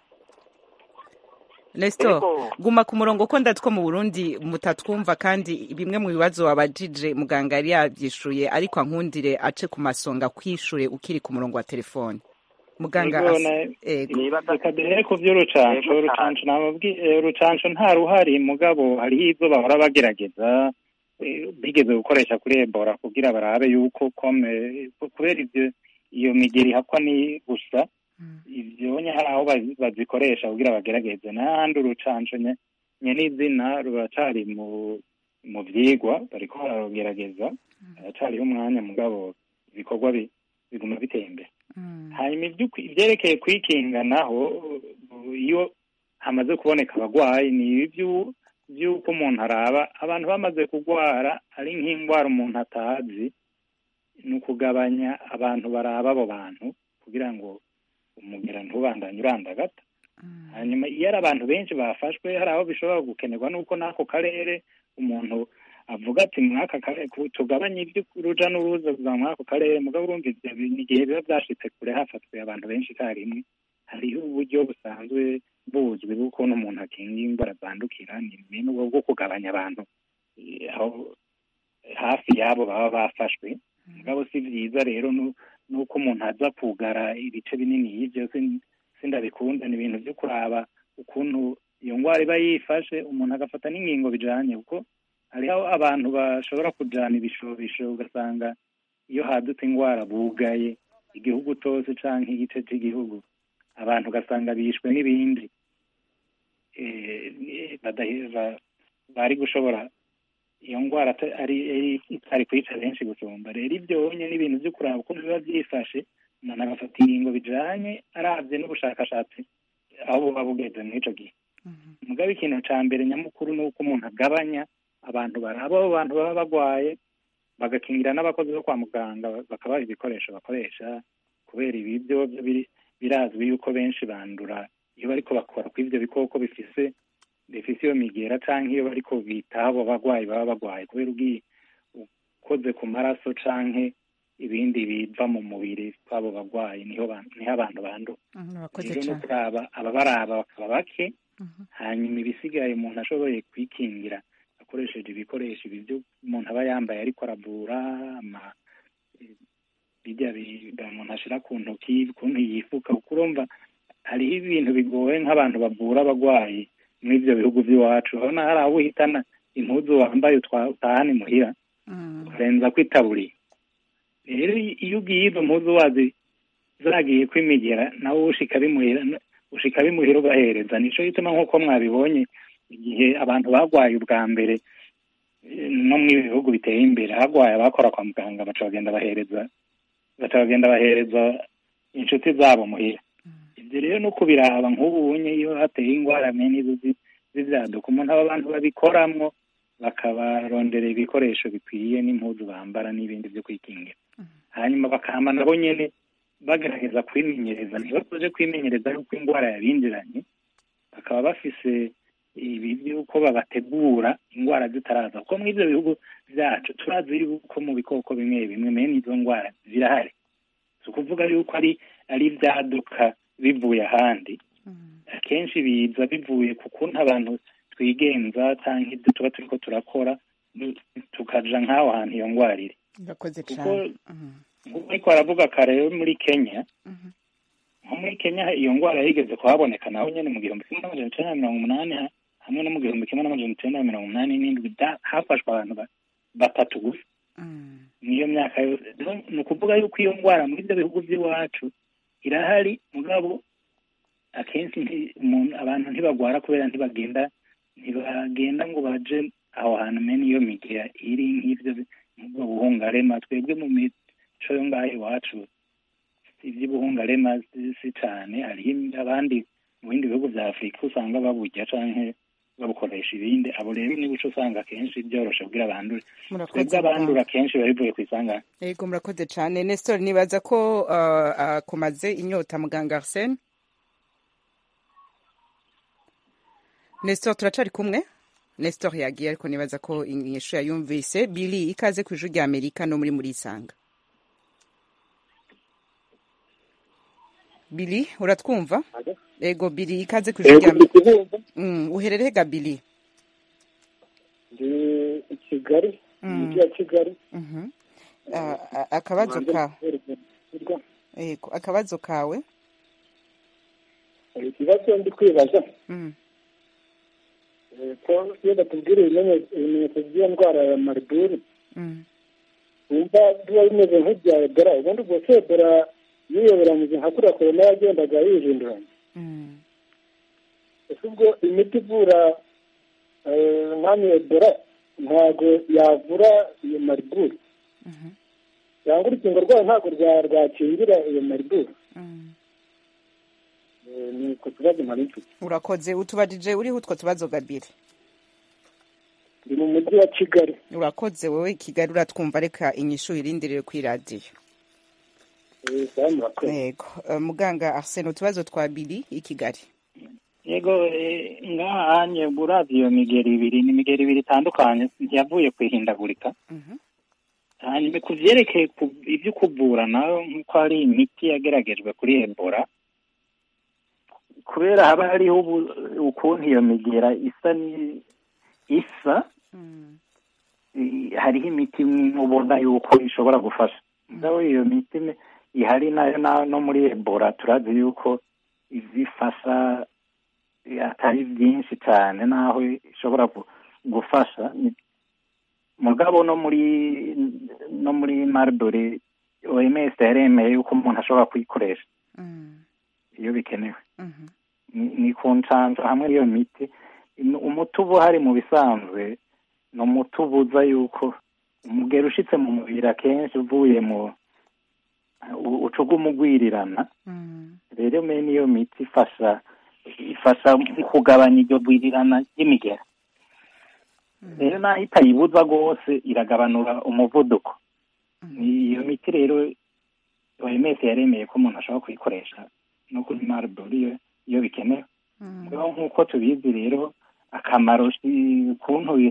Nestor Ego. guma ku murongo ko ndatwo mu Burundi mutatwumva kandi bimwe mu bibazo wabajije muganga yari yabyishuye ariko ankundire ace ku masonga kwishure ukiri ku murongo wa telefone muganga Ego, as- na- ego nibaza reka duhere ku by'urucanco Yego, urucanco nababwiye urucanco nta ruhari mugabo hariho ibyo bahora bagerageza eh, bigeze gukoresha kuri ebola kugira barabe yuko kome kubera ibyo iyo migeri ihakwa ni gusa ivyo nye hari aho bazi- bazikoresha kugira bagerageze n'ahandi urucanco nye nye n'izina ruracari mu mu vyigwa bariko bararugerageza haracariho umwanya mugabo ibikorwa bi- biguma biteye imbere hanyuma ivy'ukwi- ivyerekeye kwikinga naho uh, iyo hamaze kuboneka abagwayi ni ibyo by'uko umuntu araba abantu bamaze kugwara ari nk'indwara umuntu atazi ni ukugabanya abantu baraba abo bantu kugira ngo umugera ntubandanye urandagata hanyuma iyo ari abantu benshi bafashwe hari aho bishobora gukenerwa n'uko n'ako karere umuntu avuga ati mwaka karere ku- tugabanye iby'uruja n'uruza kuva muri ako karere mugabo urumva ivyo bi- ni igihe biba vyashitse kure hafatwe abantu benshi icyarimwe hariho uburyo busanzwe buzwi bw'ukuntu umuntu akinga indwara zandukira ni ibintu bwo bwo kugabanya abantu eh, aho hafi y'abo baba bafashwe mugabo si vyiza rero nu- nuko umuntu aza kugara ibice binini y'ivyo sin- sindabikunda ni ibintu vyo kuraba ukuntu iyo ngwara iba yifashe umuntu agafata n'ingingo bijanye kuko hariho abantu bashobora kujana ibishobisho ugasanga iyo hadutse ingwara bugaye igihugu cose canke igice c'igihugu abantu ugasanga bishwe n'ibindi eh, badahe- ba- bari gushobora iyo ngwara ata- ari ari- itari kwica benshi gusumba rero ivyonye n'ibintu vyo kuraba uko biba vyifashe umuntu agafata ingingo bijanye aravye n'ubushakashatsi aho buba bugeze muri ico gihe mugabe ikintu ca mbere nyamukuru ni uko umuntu agabanya abantu baraba abo bantu baba bagwaye bagakingira n'abakozi bo kwa muganga bakabaha ibikoresho bakoresha kubera ibi byo byo biri birazwi yuko benshi bandura iyo bariko bakora kuri ivyo bikoko bifise bifise iyo migera canke iyo bariko bitaho abo bagwayi baba bagwaye kubera ugiye ukoze ku maraso canke ibindi biva mu mubiri kw'abo bagwayi niho ba- niho abantu bandura murakoze rero no cyane kuraba ababaraba bakaba bake hanyuma ibisigaye umuntu ashoboye kwikingira akoresheje ibikoresho ibi byo umuntu aba yambaye ariko aravura ama bijya bi- umuntu ashira ku ntoki ukuntu yifuka kuko urumva hariho ibintu bigoye nk'abantu bavura abagwayi muri ibyo bihugu by'iwacu urabona hari aho uhitana impuzu wambaye utwa- utahana imuhira ukarenza kwitaburiye rero iyo ugiye izo mpuzu wazi zagiye kwimigera nawe ushika bimuhira ushika bimuhira ugahereza nico gituma nk'uko mwabibonye igihe abantu bagwaye ubwa mbere eh, no mu bihugu biteye imbere hagwaye abakora kwa muganga baca bagenda bahereza baca bagenda bahereza inshuti zabo muhira ibyo rero no kubiraba nk'ubu unye iyo hateye ingwara mene izo zi- z'ivyaduka umuntu aba abantu babikoramwo bakabarondera ibikoresho bikwiye n'impuzu bambara n'ibindi byo kwikingira hanyuma bakama nabo nyene bagerageza kwimenyereza ntibasoje kwimenyereza yuko indwara yabinjiranye bakaba bafise ibi by'uko babategura indwara zitaraza kuko muri ibyo bihugu byacu turazi yuko mu bikoko bimwe bimwe mene izo ndwara zirahari si ukuvuga yuko ari ari ibyaduka bivuye ahandi akenshi biza bivuye ku kuntu abantu twigenza cyangwa ibyo tuba turiko turakora tukaja nk'aho hantu iyo ndwara iri urakoze kuko cyane nk'uko ariko aravuga kare yo muri kenya nko muri kenya iyo ndwara yigeze kuhaboneka naho nyine mu gihumbi kimwe n'amajana icyenda na mirongo umunani ha- hamwe no mu gihumbi kimwe n'amajana icyenda na mirongo umunani n'indwi bya- hafashwe abantu ba- batatu gusa niyo myaka yose Rero ni ukuvuga yuko iyo ndwara muri ibyo bihugu by'iwacu irahari mugabo akenshi nti- umuntu abantu ntibagwara kubera ntibagenda ntibagenda ngo baje aho hantu mene iyo migera iri nk'ibyo bi- nk'ubwo buhungarema twebwe mu mico yo ngaho iwacu iby'ubuhungarema si- si cane hariho abandi mu bindi bihugu bya afurika usanga baburya canke babukoresha ibindi abo rero niba uca usanga akenshi byoroshe kugira bandure murakoze twebwe abandura kenshi biba bivuye ku isangane yego murakoze cyane nestor nibaza ko uh, akomaze inyota muganga arsene nestor turacari kumwe nestor yagiye ariko nibaza ko inyishu yayumvise bili ikaze ku ijuru rya amerika no muri muri isanga bili uratwumva ego bili ikaze ku ijuru rya amerika mm, uherereye ga bili ndi i kigali mu Mm. mujyi wa kigali Mhm. Ah, ah, akabazo kawe ego akabazo kawe hari ikibazo ndi kwibaza Mm. eh, ko iyo batubwira ibimenye- ibimenyetso by'iyo ndwara ya mariburu Mm. wumva biba bimeze nk'ibya ebola ubundi ubwo se ebola yiyoberanyije nka kuriya korona yagendaga yijinduranya Mm. ese ubwo imiti ivura eh, nk'amwe ebola ntabwo yavura iyo mariburu Mhm. cyangwa urukingo rwayo ntabwo rwa- rwakingira iyo mariburu Mm. Eh, ni ku kibazo mpari mfite urakoze utubajije uriho utwo tubazo gabiri ndi mu mujyi wa kigali urakoze wowe kigali uratwumva reka inyishu irindirire kuri radiyo Eh, sawa murakoze yego Eh, muganga arsene utubazo twa biri i kigali yego eh, ngaha anye uravye iyo migeri ibiri ni imigeri ibiri itandukanye yavuye kwihindagurika Mhm. hanyuma ku vyerekeye ku- ivyo kuvura nayo nk'uko hari imiti yageragejwe kuri ebola kubera haba hariho ubu- ukuntu iyo migera isa ni isa Mm. i- hariho imiti imwe ubona yuko ishobora gufasha mugabo iyo miti me- ihari nayo na- no muri ebola turazi yuko izifasha eh, atari byinshi cyane naho ishobora gu- gufasha Ni- mugabo no muri no muri marbore oms yaremeye yuko umuntu ashobora kuyikoresha Mm. iyo bikenewe Mhm. ni- ni ku ncanco hamwe n'iyo miti Im- umuti uba uhari mu bisanzwe ni umuti ubuza yuko umugero ushitse mu mubiri akenshi uvuye mu u- uca ugumugwirirana Mm. rero mene iyo miti ifasha ifasha mu kugabanya iryo gwirirana ry'imigera rero naho itayibuza rwose iragabanura umuvuduko Ni iyo miti rero OMS yaremeye ko umuntu ashobora kuyikoresha no kuri mariburu iyo iyo bikenewe Mm. rero nk'uko tubizi rero akamaro si- ukuntu bi-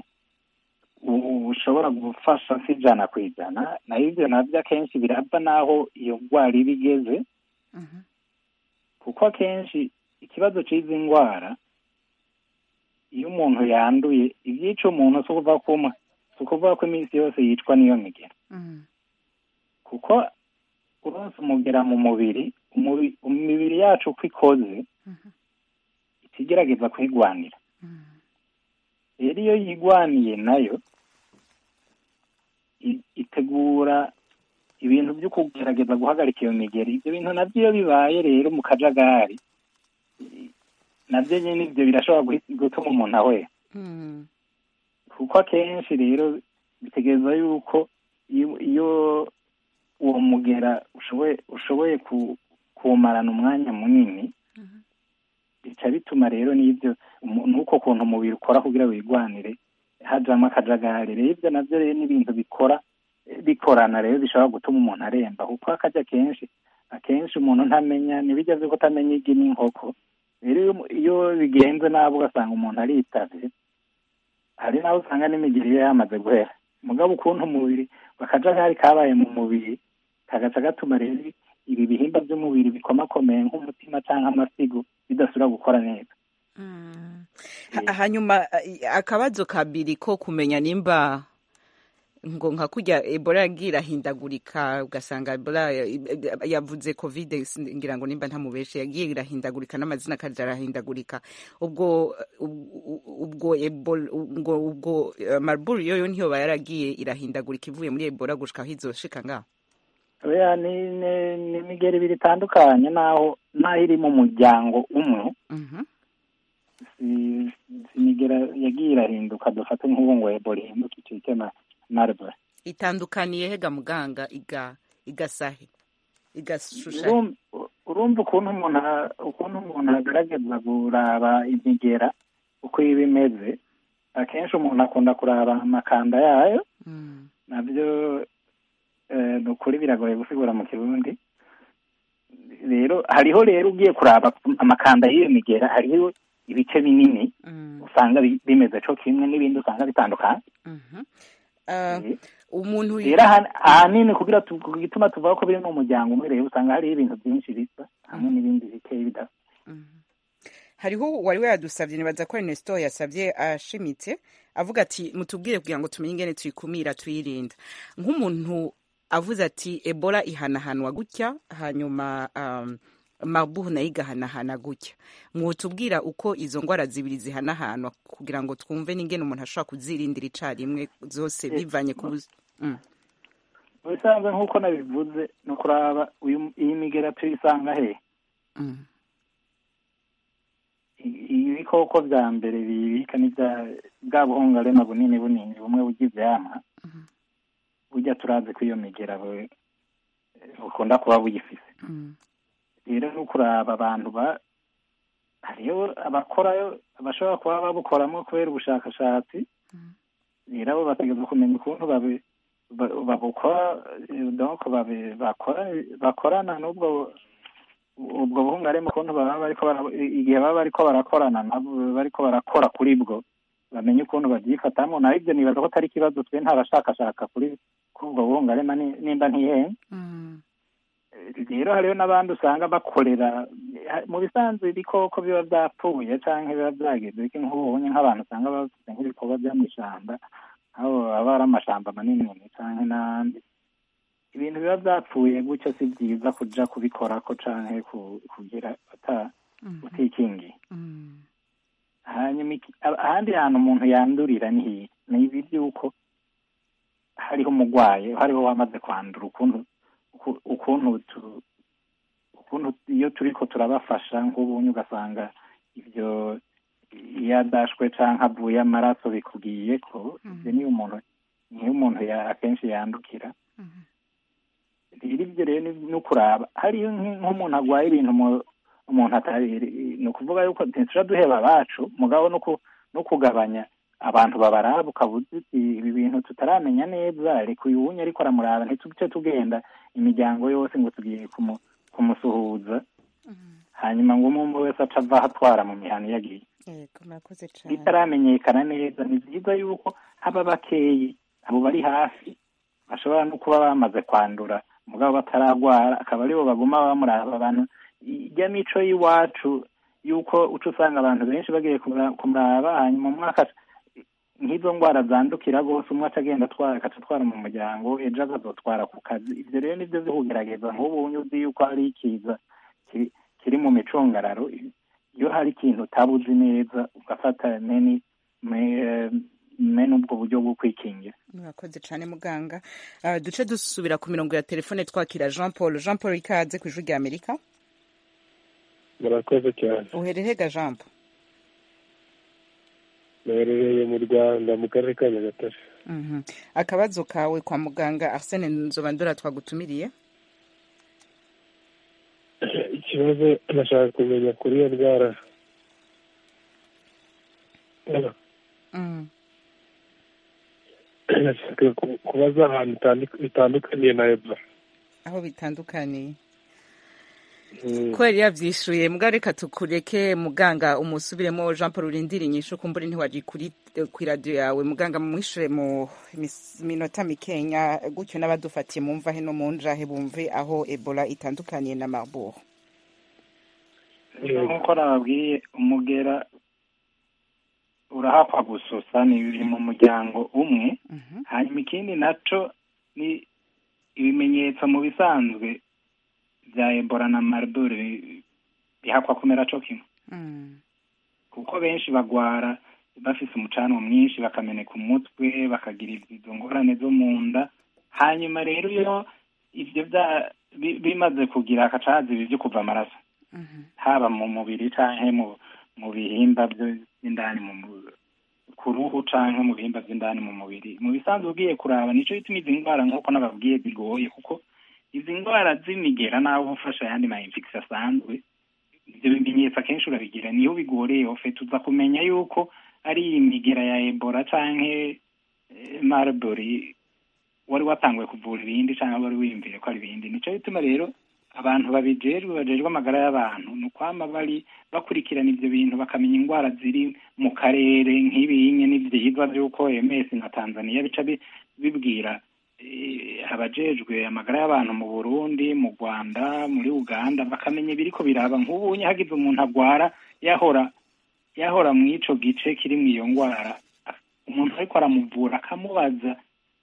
u- ushobora gufasha si ijana ku ijana nayo ibyo nabyo akenshi birava n'aho iyo ndwara iba igeze Mhm. kuko akenshi ikibazo cy'izi ndwara iyo umuntu yanduye ibyica umuntu si ukuvuga ko umu- si ukuvuga ko iminsi yose yicwa n'iyo migera Mm. kuko uronse umugera mu mubiri umubi- imibiri yacu uko ikoze Mhm. ikigerageza kuyigwanira Mm. rero iyo yigwaniye nayo i- itegura ibintu byo kugerageza guhagarika iyo migeri ibyo bintu nabyo iyo bibaye rero mu kajagari i- nabyo nyine ibyo birashobora guhi- gutuma umuntu ahwera Mm. kuko akenshi rero bitegereza yuko iyo iyo uwo mugera ushoboye ushoboye ku- kuwumarana umwanya munini bica bituma rero n'ibyo umu- n'uko kuntu umubiri ukora kugira wigwanire hajamo akajagari rero ibyo nabyo rero n'ibintu bikora bikorana rero bishobora gutuma umuntu aremba kuko akajya kenshi akenshi umuntu ntamenya ntibijya azi ko utamenya igi n'inkoko rero iyo- iyo bigenze nabi ugasanga umuntu aritavye hari n'aho usanga n'imigiri ye yamaze guhera mugabo ukuntu umubiri akajagari kabaye mu mubiri kagaca gatuma rero ibi bihimba by'umubiri bikomakomeye nk'umutima cyangwa amasigo bidasubira gukora neza Ha- hanyuma eh, akabazo kabiri ko kumenya nimba ngo nka kurya ebola yagiye irahindagurika ugasanga ebola ya- yavuze covid ngira ngo nimba ntamubeshe yagiye irahindagurika n'amazina akaja arahindagurika ubwo ubwo- ubwo ebola ubwo ubwo eh, marburg yoyo ntiyoba yaragiye irahindagurika ivuye muri ebola gushika aho izoshika ngaho oya ni ni- ni imigeri ibiri itandukanye naho naho iri mu muryango umwe Mhm. si- si imigera yagiye irahinduka dufate nk'ubu ngo ebola ihinduke icike na marburg itandukaniye hega muganga iga igasahe igashusha Urum- urumva ukuntu umuntu a- ukuntu umuntu agerageza kuraba imigera uko iba imeze akenshi umuntu akunda kuraba amakanda yayo Mm. nabyo eh, ni ukuri biragoye gusigura mu kirundi rero hariho rero ugiye kuraba amakanda y'iyo migera hariho ibice binini Mm. usanga bi- bimeze co kimwe n'ibindi usanga bitandukanye Mhm. Ah, Eh, umuntu rero aha- ahanini kugira tu- ku gituma tuvuga ko biri mu muryango umwe rero usanga hariho ibintu byinshi bisa hamwe n'ibindi bikeye bidasa hariho wari yadusabye nibaza ko Ernesto yasabye ashimitse avuga ati mutubwire kugira ngo tumenye ingene tuyikumira tuyirinda nk'umuntu avuze ati ebola ihanahanwa gutya hanyuma um, marburg nayo igahanahana gutya mwotubwira uko izo ndwara zibiri zihanahanwa kugira ngo twumve n'ingene umuntu ashobora kuzirindira icarimwe zose bivanye ku buz- Mm. mu bisanzwe nk'uko nabivuze ni ukuraba uyu- iyi migera tuyisanga he Mm. I- ibikoko vya mbere bibika ni bya bwa buhungarema bunini bunini bumwe burya ivyamwa burya turazi ko iyo migera bu- bukunda kuba buyifise Mm. rero ni ukuraba abantu ba hariyo abakorayo bashobora kuba babukoramo kubera ubushakashatsi rero abo bategereza kumenya ukuntu babi- ba- babukora eh, donc babi- bakora bakorana n'ubwo ubwo buhungarema ukuntu baba bariko bara- igihe baba bariko barakorana nabo bariko barakora kuri bwo bamenye ukuntu babyifatamo naho ibyo nibaza ko atari ikibazo twe ntabashakashaka kuri kuri ubwo buhungarema ni- nimba ntihenda Mm. rero hariho n'abandi usanga bakorera mu bisanzwe ibikoko biba byapfuye cyangwa biba byagize iki nk'ubunye nk'abantu usanga bafite nk'ibikorwa byo mu ishyamba aho aba ari amashamba manini cyangwa n'ahandi ibintu biba byapfuye gutyo si byiza kuja kubikorako canke ku- kugira ata- utikingiye Mm. hanyuma iki- a- ahandi hantu umuntu yandurira ni hiye ni ibi by'uko hariho umurwayi hariho wamaze kwandura ukuntu uku- ukuntu tu- ukuntu iyo turiko turabafasha nk'ubunye ugasanga ibyo iyo adashwe canke avuye amaraso bikubwiye ko ibyo niyo umuntu niyo umuntu ya- akenshi yandukira rero ibyo rero ni ni ukuraba hariyo nk- nk'umuntu agwaye ibintu mu- umuntu atari ni ukuvuga yuko ntituja duheba abacu mugabo no ku- no kugabanya abantu babaraba ukavuga uti ibi bintu tutaramenya neza reka uyu wunye ariko aramuraba ntituce tugenda imiryango yose ngo tugiye kumu- kumusuhuza hanyuma ngo umwe umwe wese aca ava atwara mu mihana iyo agiye yego murakoze cane bitaramenyekana neza ni byiza yuko haba bakeyi abo bari hafi bashobora no kuba bamaze kwandura mugabo bataragwara akaba aribo baguma bamuraba abantu ijya mico y'iwacu yuko uca usanga abantu benshi bagiye kumura- kumuraba hanyuma umwaka nk'izo ndwara zandukira rwose umwe aca agenda atwara agaca atwara mu muryango ejo akazotwara ku kazi ibyo rero nibyo byo kugerageza nk'ubu uzi yuko hari ikiza kiri- kiri mu micungararo iyo hari ikintu utaba uzi neza ugafata meni me- meni ubwo buryo bwo kwikingira murakoze cane muganga Ah, duce dusubira ku mirongo ya telefone twakira jean paul jean paul ikaze ku ijwi rya amerika murakoze cyane uhererega jean paul naherereye mu rwanda mu karere ka nyagatare Mhm. akabazo kawe kwa muganga arsene nzobandora twagutumiriye ikibazo nashaka kumenya kuri iyo ndwara Hello? Mm. nashaka ku- kubaza ahantu itandu- bitandukaniye na ebola aho bitandukaniye ko yari yavyishuye mugabo reka tukureke muganga umusubiremo jean paul urindira inyishu kumbura ntiwaji kuri kw'iradiyo yawe muganga mumwishure mu mis- minota mikenya gutyo n'abadufatiye mumva he no mu njahe bumve aho ebola itandukaniye na marburg nk'uko nababwiye umugera urahakwa gususa ni biri mu muryango umwe hanyuma ikindi naco ni ibimenyetso mu bisanzwe bya ebola na marburg bi- bihakwa kumera co kimwe kuko benshi bagwara bafise umucanwa mwinshi bakameneka umutwe bakagira izo ngorane zo mu nda hanyuma rero iyo ivyo bya bi- bimaze kugira akacazi ibi vyo kuva amaraso haba mu mubiri canke mu mu bihimba vyo- vy'indani mu mu- ku ruhu canke mu bihimba vy'indani mu mubiri mu bisanzwe ugiye kuraba nico gituma izi ndwara nk'uko nababwiye zigoye kuko izi ndwara z'imigera naho ufasha ayandi ma infection asanzwe ivyo bimenyetso akenshi urabigira niho bigoreye ofete uza kumenya yuko ari imigera ya ebola canke eh, marburg wari watanguye kuvura ibindi canke wari wiyumviye ko ari ibindi nico gituma rero abantu babijejwe bajejwe amagara y'abantu ni ukwama bari bakurikirana ivyo bintu bakamenya indwara ziri mu karere nk'ibinye n'ivyigwa vy'uko ms na tanzania bica bi- bibwira eh, abajejwe amagara y'abantu mu burundi mu rwanda muri uganda bakamenya ibiriko biraba nk'ubunye hagize umuntu agwara yahora yahora mw'ico gice kiri mw'iyo ngwara umuntu ariko aramuvura akamubaza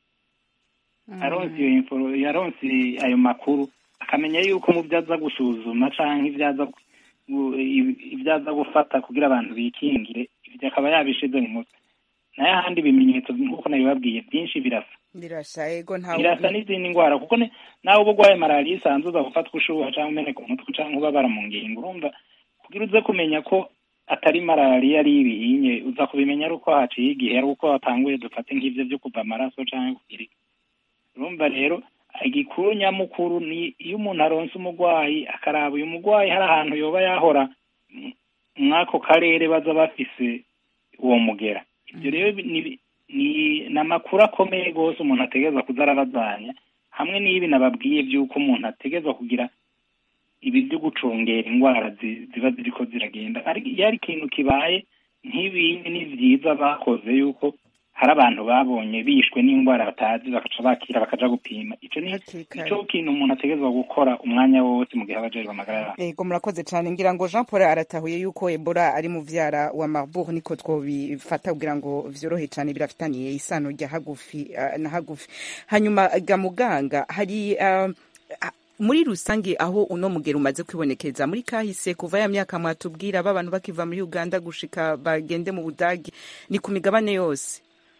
aronse iyo info yaronse ayo makuru akamenya yuko mu byo aza gusuzuma canke ibyo aza gu- ibyo aza gufata kugira abantu bikingire ibyo akaba yabishize mu mutwe nayo ahandi ibimenyetso nk'uko nabibabwiye byinshi birasa birasa ego ntawe birasa n'izindi ndwara kuko ni- nawe uba urwaye malariya isanzwe uza gufatwa ushuha cyangwa umeneka umutwe cyangwa ubabara mu ngingo urumva kugira uze kumenya ko atari malariya ari ibihinye uza kubimenya ari uko haciye igihe ari uko watanguye dufate nk'ivyo vyo kuva amaraso canke kugira iki. urumva rero igikuru nyamukuru ni iyo umuntu aronse umurwayi akaraba uyu murwayi hari ahantu yoba yahora m- mw'ako karere baza bafise uwo mugera ibyo rero bi- ni ni ni amakuru akomeye rwose umuntu ategerezwa kuza arabazanya hamwe n'ibi nababwiye by'uko umuntu ategerezwa kugira ibi byo gucungera indwara zi- ziba ziriko ziragenda ariko iyo ari ikintu kibaye nk'ibindi ni vyiza bakoze yuko hari abantu babonye bishwe n'indwara batazi bakaca bakira bakaja gupima ico ni ico kintu umuntu ategerezwa gukora umwanya wose mu gihe aba ajejwe amagara y'abantu ego murakoze cyane ngira ngo jean paul aratahuye yuko ebola ari muvyara wa marburg niko twobifata kugira ngo vyorohe cyane birafitaniye isano rya hagufi ah, na hagufi hanyuma ga muganga hari ah, ah, muri rusange aho uno mugero umaze kwibonekeza muri kahise kuva ya myaka mwatubwira b'abantu bakiva muri uganda gushika bagende mu budagi ni ku migabane yose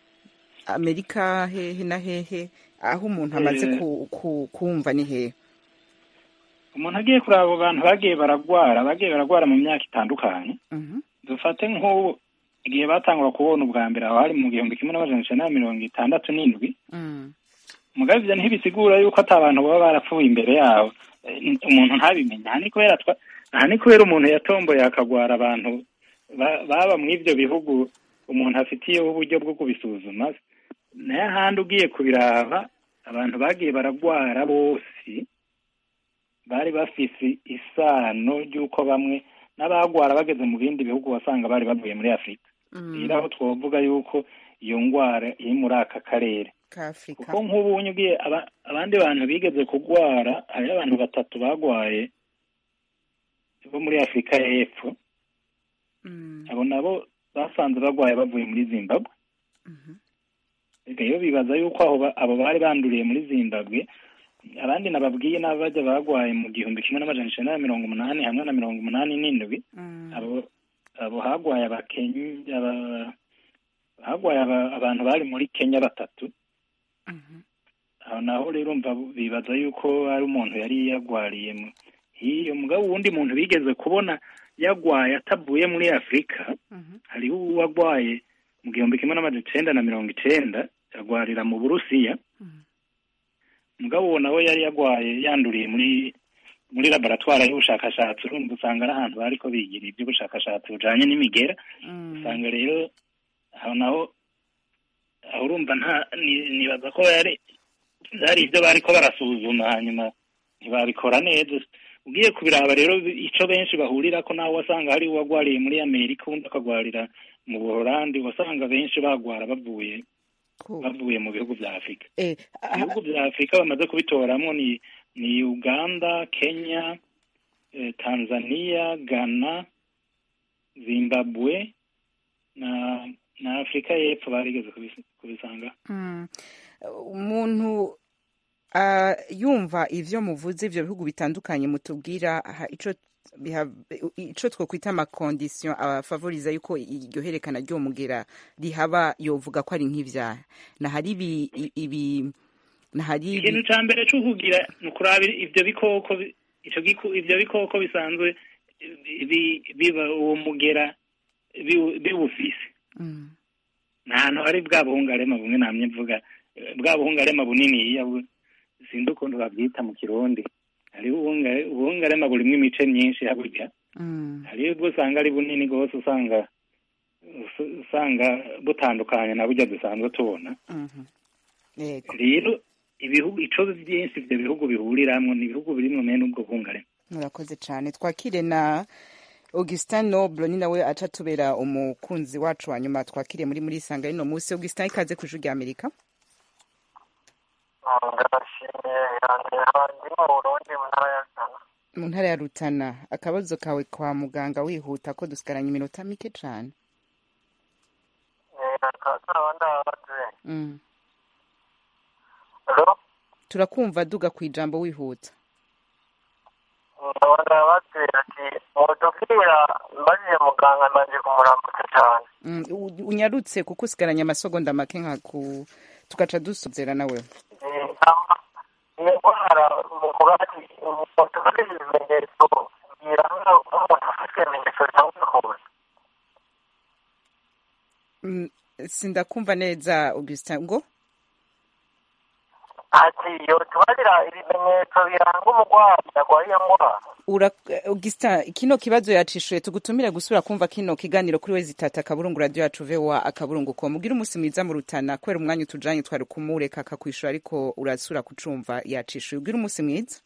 amerika hehe na hehe aho umuntu amaze Eh. ku- ku- kumva ni hehe umuntu agiye kuraba abo bantu bagiye baragwara bagiye baragwara mu myaka itandukanye Mhm. dufate nk'ubu igihe batangura kubona ubwa mbere aho hari mu gihumbi kimwe n'amajana icenda na mirongo itandatu n'indwi Mm. mugabe ivyo ntibisigura yuko ata abantu baba barapfuye imbere yabo Eh, umuntu ntabimenye aha ni kubera twa aha ni kubera umuntu yatomboye akagwara abantu ba- baba mw'ivyo bihugu umuntu afitiyeho uburyo bwo kubisuzuma nayo ahandi ugiye kubiraba abantu bagiye baragwara bose bari bafise isano ry'uko bamwe n'abagwara bageze mu bindi bihugu wasanga bari bavuye muri afurika rero aho twovuga yuko iyo ngwara iri muri aka karere ka afurika kuko nk'ubu ugiye aba- abandi bantu bigeze kugwara hariho abantu batatu bagwaye bo muri afurika y'epfo abo nabo basanze bagwaye bavuye muri zimbabwe rero bibaza yuko aho ba- abo bari banduriye muri zimbabwe abandi nababwiye n'abajya bagwaye mu gihumbi kimwe n'amajana icenda na mirongo umunani hamwe na mirongo umunani n'indwi abo abo hagwaye abakenya aba- hagwaye aba- abantu bari muri kenya batatu aho naho rero mva bibaza yuko ari umuntu yari yagwariye mu- hiyo mugabo uwundi muntu bigeze kubona yagwaye atavuye muri afurika hariho uwagwaye mu gihumbi kimwe n'amajana icenda na mirongo icenda agwarira mu burusiya mugabo uwo nawe yari yagwaye yanduriye muri muri laboratwari y'ubushakashatsi urumva usanga ari ahantu bariko bigira iby'ubushakashatsi bujanye n'imigera usanga rero aho naho aho urumva nta ni- nibaza ko yari byari ibyo bariko barasuzuma hanyuma ntibabikora neza ugiye kubiraba rero ico benshi bahurira ko nawe wasanga hari uwagwariye muri amerika undi akagwarira mu buholandi wasanga benshi bagwara bavuye bavuye mu bihugu vya afurika eh, ibihugu vya afurika bamaze kubitoramwo ni ni uganda kenya eh, tanzania ghana zimbabwe na na afurika y'epfo barigeze kubis- kubisanga Mm. umuntu ah, yumva ivyo muvuze ivyo bihugu bitandukanye mutubwira ha- ico biha- ico twokwita amakondisiyo abafavoriza yuko iryo herekana ryomugera rihaba yovuga ko ari nk'ivyaha nahari ibi ibi nahari ikintu ca mbere co kugira ni ukuraba ivyo bikoko bi- ico giku- ivyo bikoko bisanzwe bi- biba uwo mugera biwu- biwufise Mm. nta hantu hari bwa buhungarema bumwe namye mvuga eh, bwa buhungarema buniniya bu- sindi ukuntu babyita mu kirundi hariho ubuhunga- ubuhungarema burimwo imice myinshi haburya Mm. hariho ubwo usanga ari bunini rwose usanga us- usanga butandukanye na burya dusanzwe tubona Mhm. yego rero ibihugu ico byinshi ivyo bihugu bihuriramwo ni ibihugu birimwo mene ubwo buhungarema murakoze cyane twakire na augustin noble ni nawe aca tubera umukunzi wacu wa nyuma twakiriye muri muri isanga rino munsi augustin ikaze ku ijwi rya amerika ndabashimiye yandera ndi mu burundi mu ntara ya sana mu ntara ya rutana akabazo kawe kwa muganga wihuta ko dusigaranye iminota mike cyane akaba ndabaze Mm. alo turakumva duga ku ijambo wihuta ndaba ndabaze ati mudubwira mbajije muganga mbanje kumuramutsa cyane Mm, u- unyarutse kuko usigaranye amasogonda make nka ku tugaca dusozera nawe Eh, ama iyo ndwara muvuga ati mutubwire ibimenyetso bwira nk'umuntu afite ibimenyetso bitandukanye Mm, sindakumva neza augustin ngo ati iyo tubarira ibimenyetso biranga umurwayi arwaye iyo ndwara Ura, Augustin kino kibazo yacishuye tugutumire gusubira kumva kino kiganiro kuri wezi tata akaburungu radio yacu vewa akaburungu ko mugira umunsi mwiza mu rutana kubera umwanya utujanye twari kumureka akakwishura ariko urasura kucumva yacishuye ugira umunsi mwiza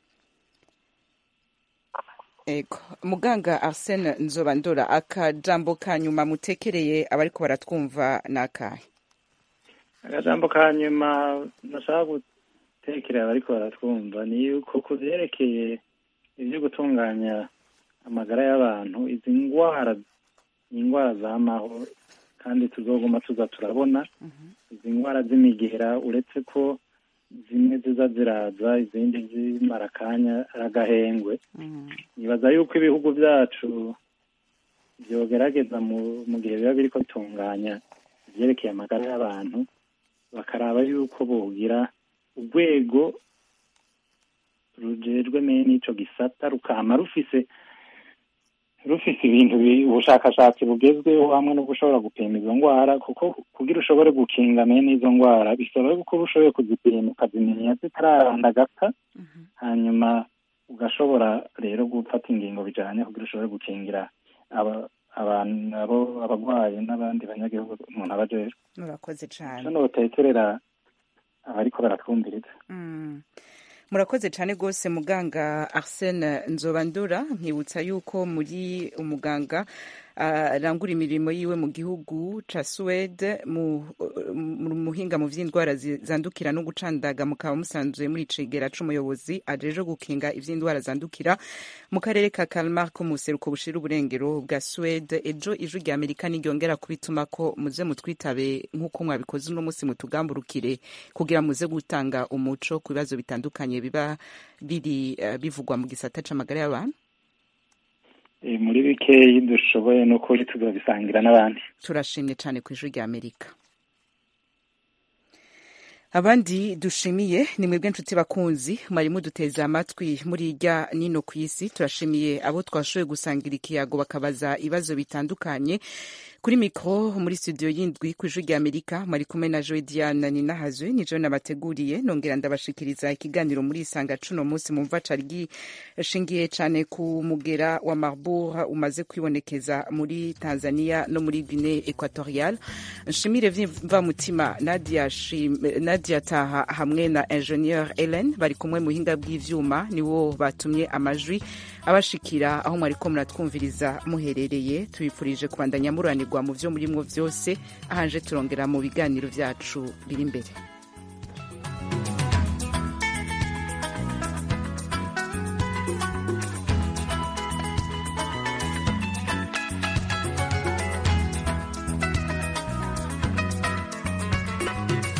ego muganga arsene nzobandora akajambo ka nyuma mutekereye abariko baratwumva nakahe agajambo ka nyuma nashaka gutekerera abariko baratwumva ni yuko ku vyerekeye ivyo gutunganya amagara y'abantu izi ngwara ni ingwara zamaho kandi tuzoguma tuza turabona izi ngwara z'imigera uretse ko zimwe ziza ziraza izindi zimara akanya ari agahengwe nibaza yuko ibihugu byacu byogerageza mu mu gihe biba biriko bitunganya ivyerekeye amagara y'abantu bakaraba yuko bogira urwego rujejwe mene ico gisata rukama rufise rufise ibintu bi- ubushakashatsi bugezweho hamwe no gushobora gupima izo ngwara kuko kugira ushobore gukinga mene izo ngwara bisaba yuko uba ushoboye kuzipima ukazimenya zitararandagata hanyuma ugashobora rero gufata ingingo bijanye kugira ushobore gukingira aba abantu abo abagwayi n'abandi banyagihugu umuntu aba ajejwe murakoze cane ico notekerera abariko baratwumviriza Mm. murakoze cyane rwose muganga arsene nzobandura nkibutsa yuko muri umuganga arangura imirimo yiwe mu gihugu ca suwede mu mu muhinga mu vy'indwara zi- zandukira no gucandaga mukaba musanzwe muri cegera c'umuyobozi ajeje gukinga ivy'indwara zandukira mu karere ka kalmar ko mu buseruko bushira uburengero bwa suwede ejo ijwi rya amerika niryongera kubituma ko muze mutwitabe nk'uko mwabikoze uno munsi mutugamburukire kugira muze gutanga umuco ku bibazo bitandukanye biba biri eh, bivugwa mu gisata c'amagara y'abantu Eh, muri bikeyi dushoboye n'ukuri tuzobisangira n'abandi turashimye cyane ku ijwi rya amerika abandi dushimiye ni mwebwe nshuti bakunzi mwari muduteze amatwi muri irya nino ku isi turashimiye abo twashoboye gusangira ikiyago bakabaza ibibazo bitandukanye kuri mikoro muri studio y'indwi ku ijwi rya amerika mwari kumwe na joe diana ninahazwe nijo nabateguriye nongera ndabashikiriza ikiganiro muri isanga cuno munsi mumva cari gishingiye cane ku mugera wa marbour umaze kwibonekeza muri tanzania no muri guinee equatorial nshimire mva mutima nadia, Shim, nadia nadia taha hamwe na ingenieur ellen bari kumwe mu buhinga bw'ivyuma niwo batumye amajwi abashikira aho mwariko muratwumviriza muherereye tubifurije kubandanya muranirwa mu vyo murimwo vyose ahanje turongera mu biganiro vyacu biri imbere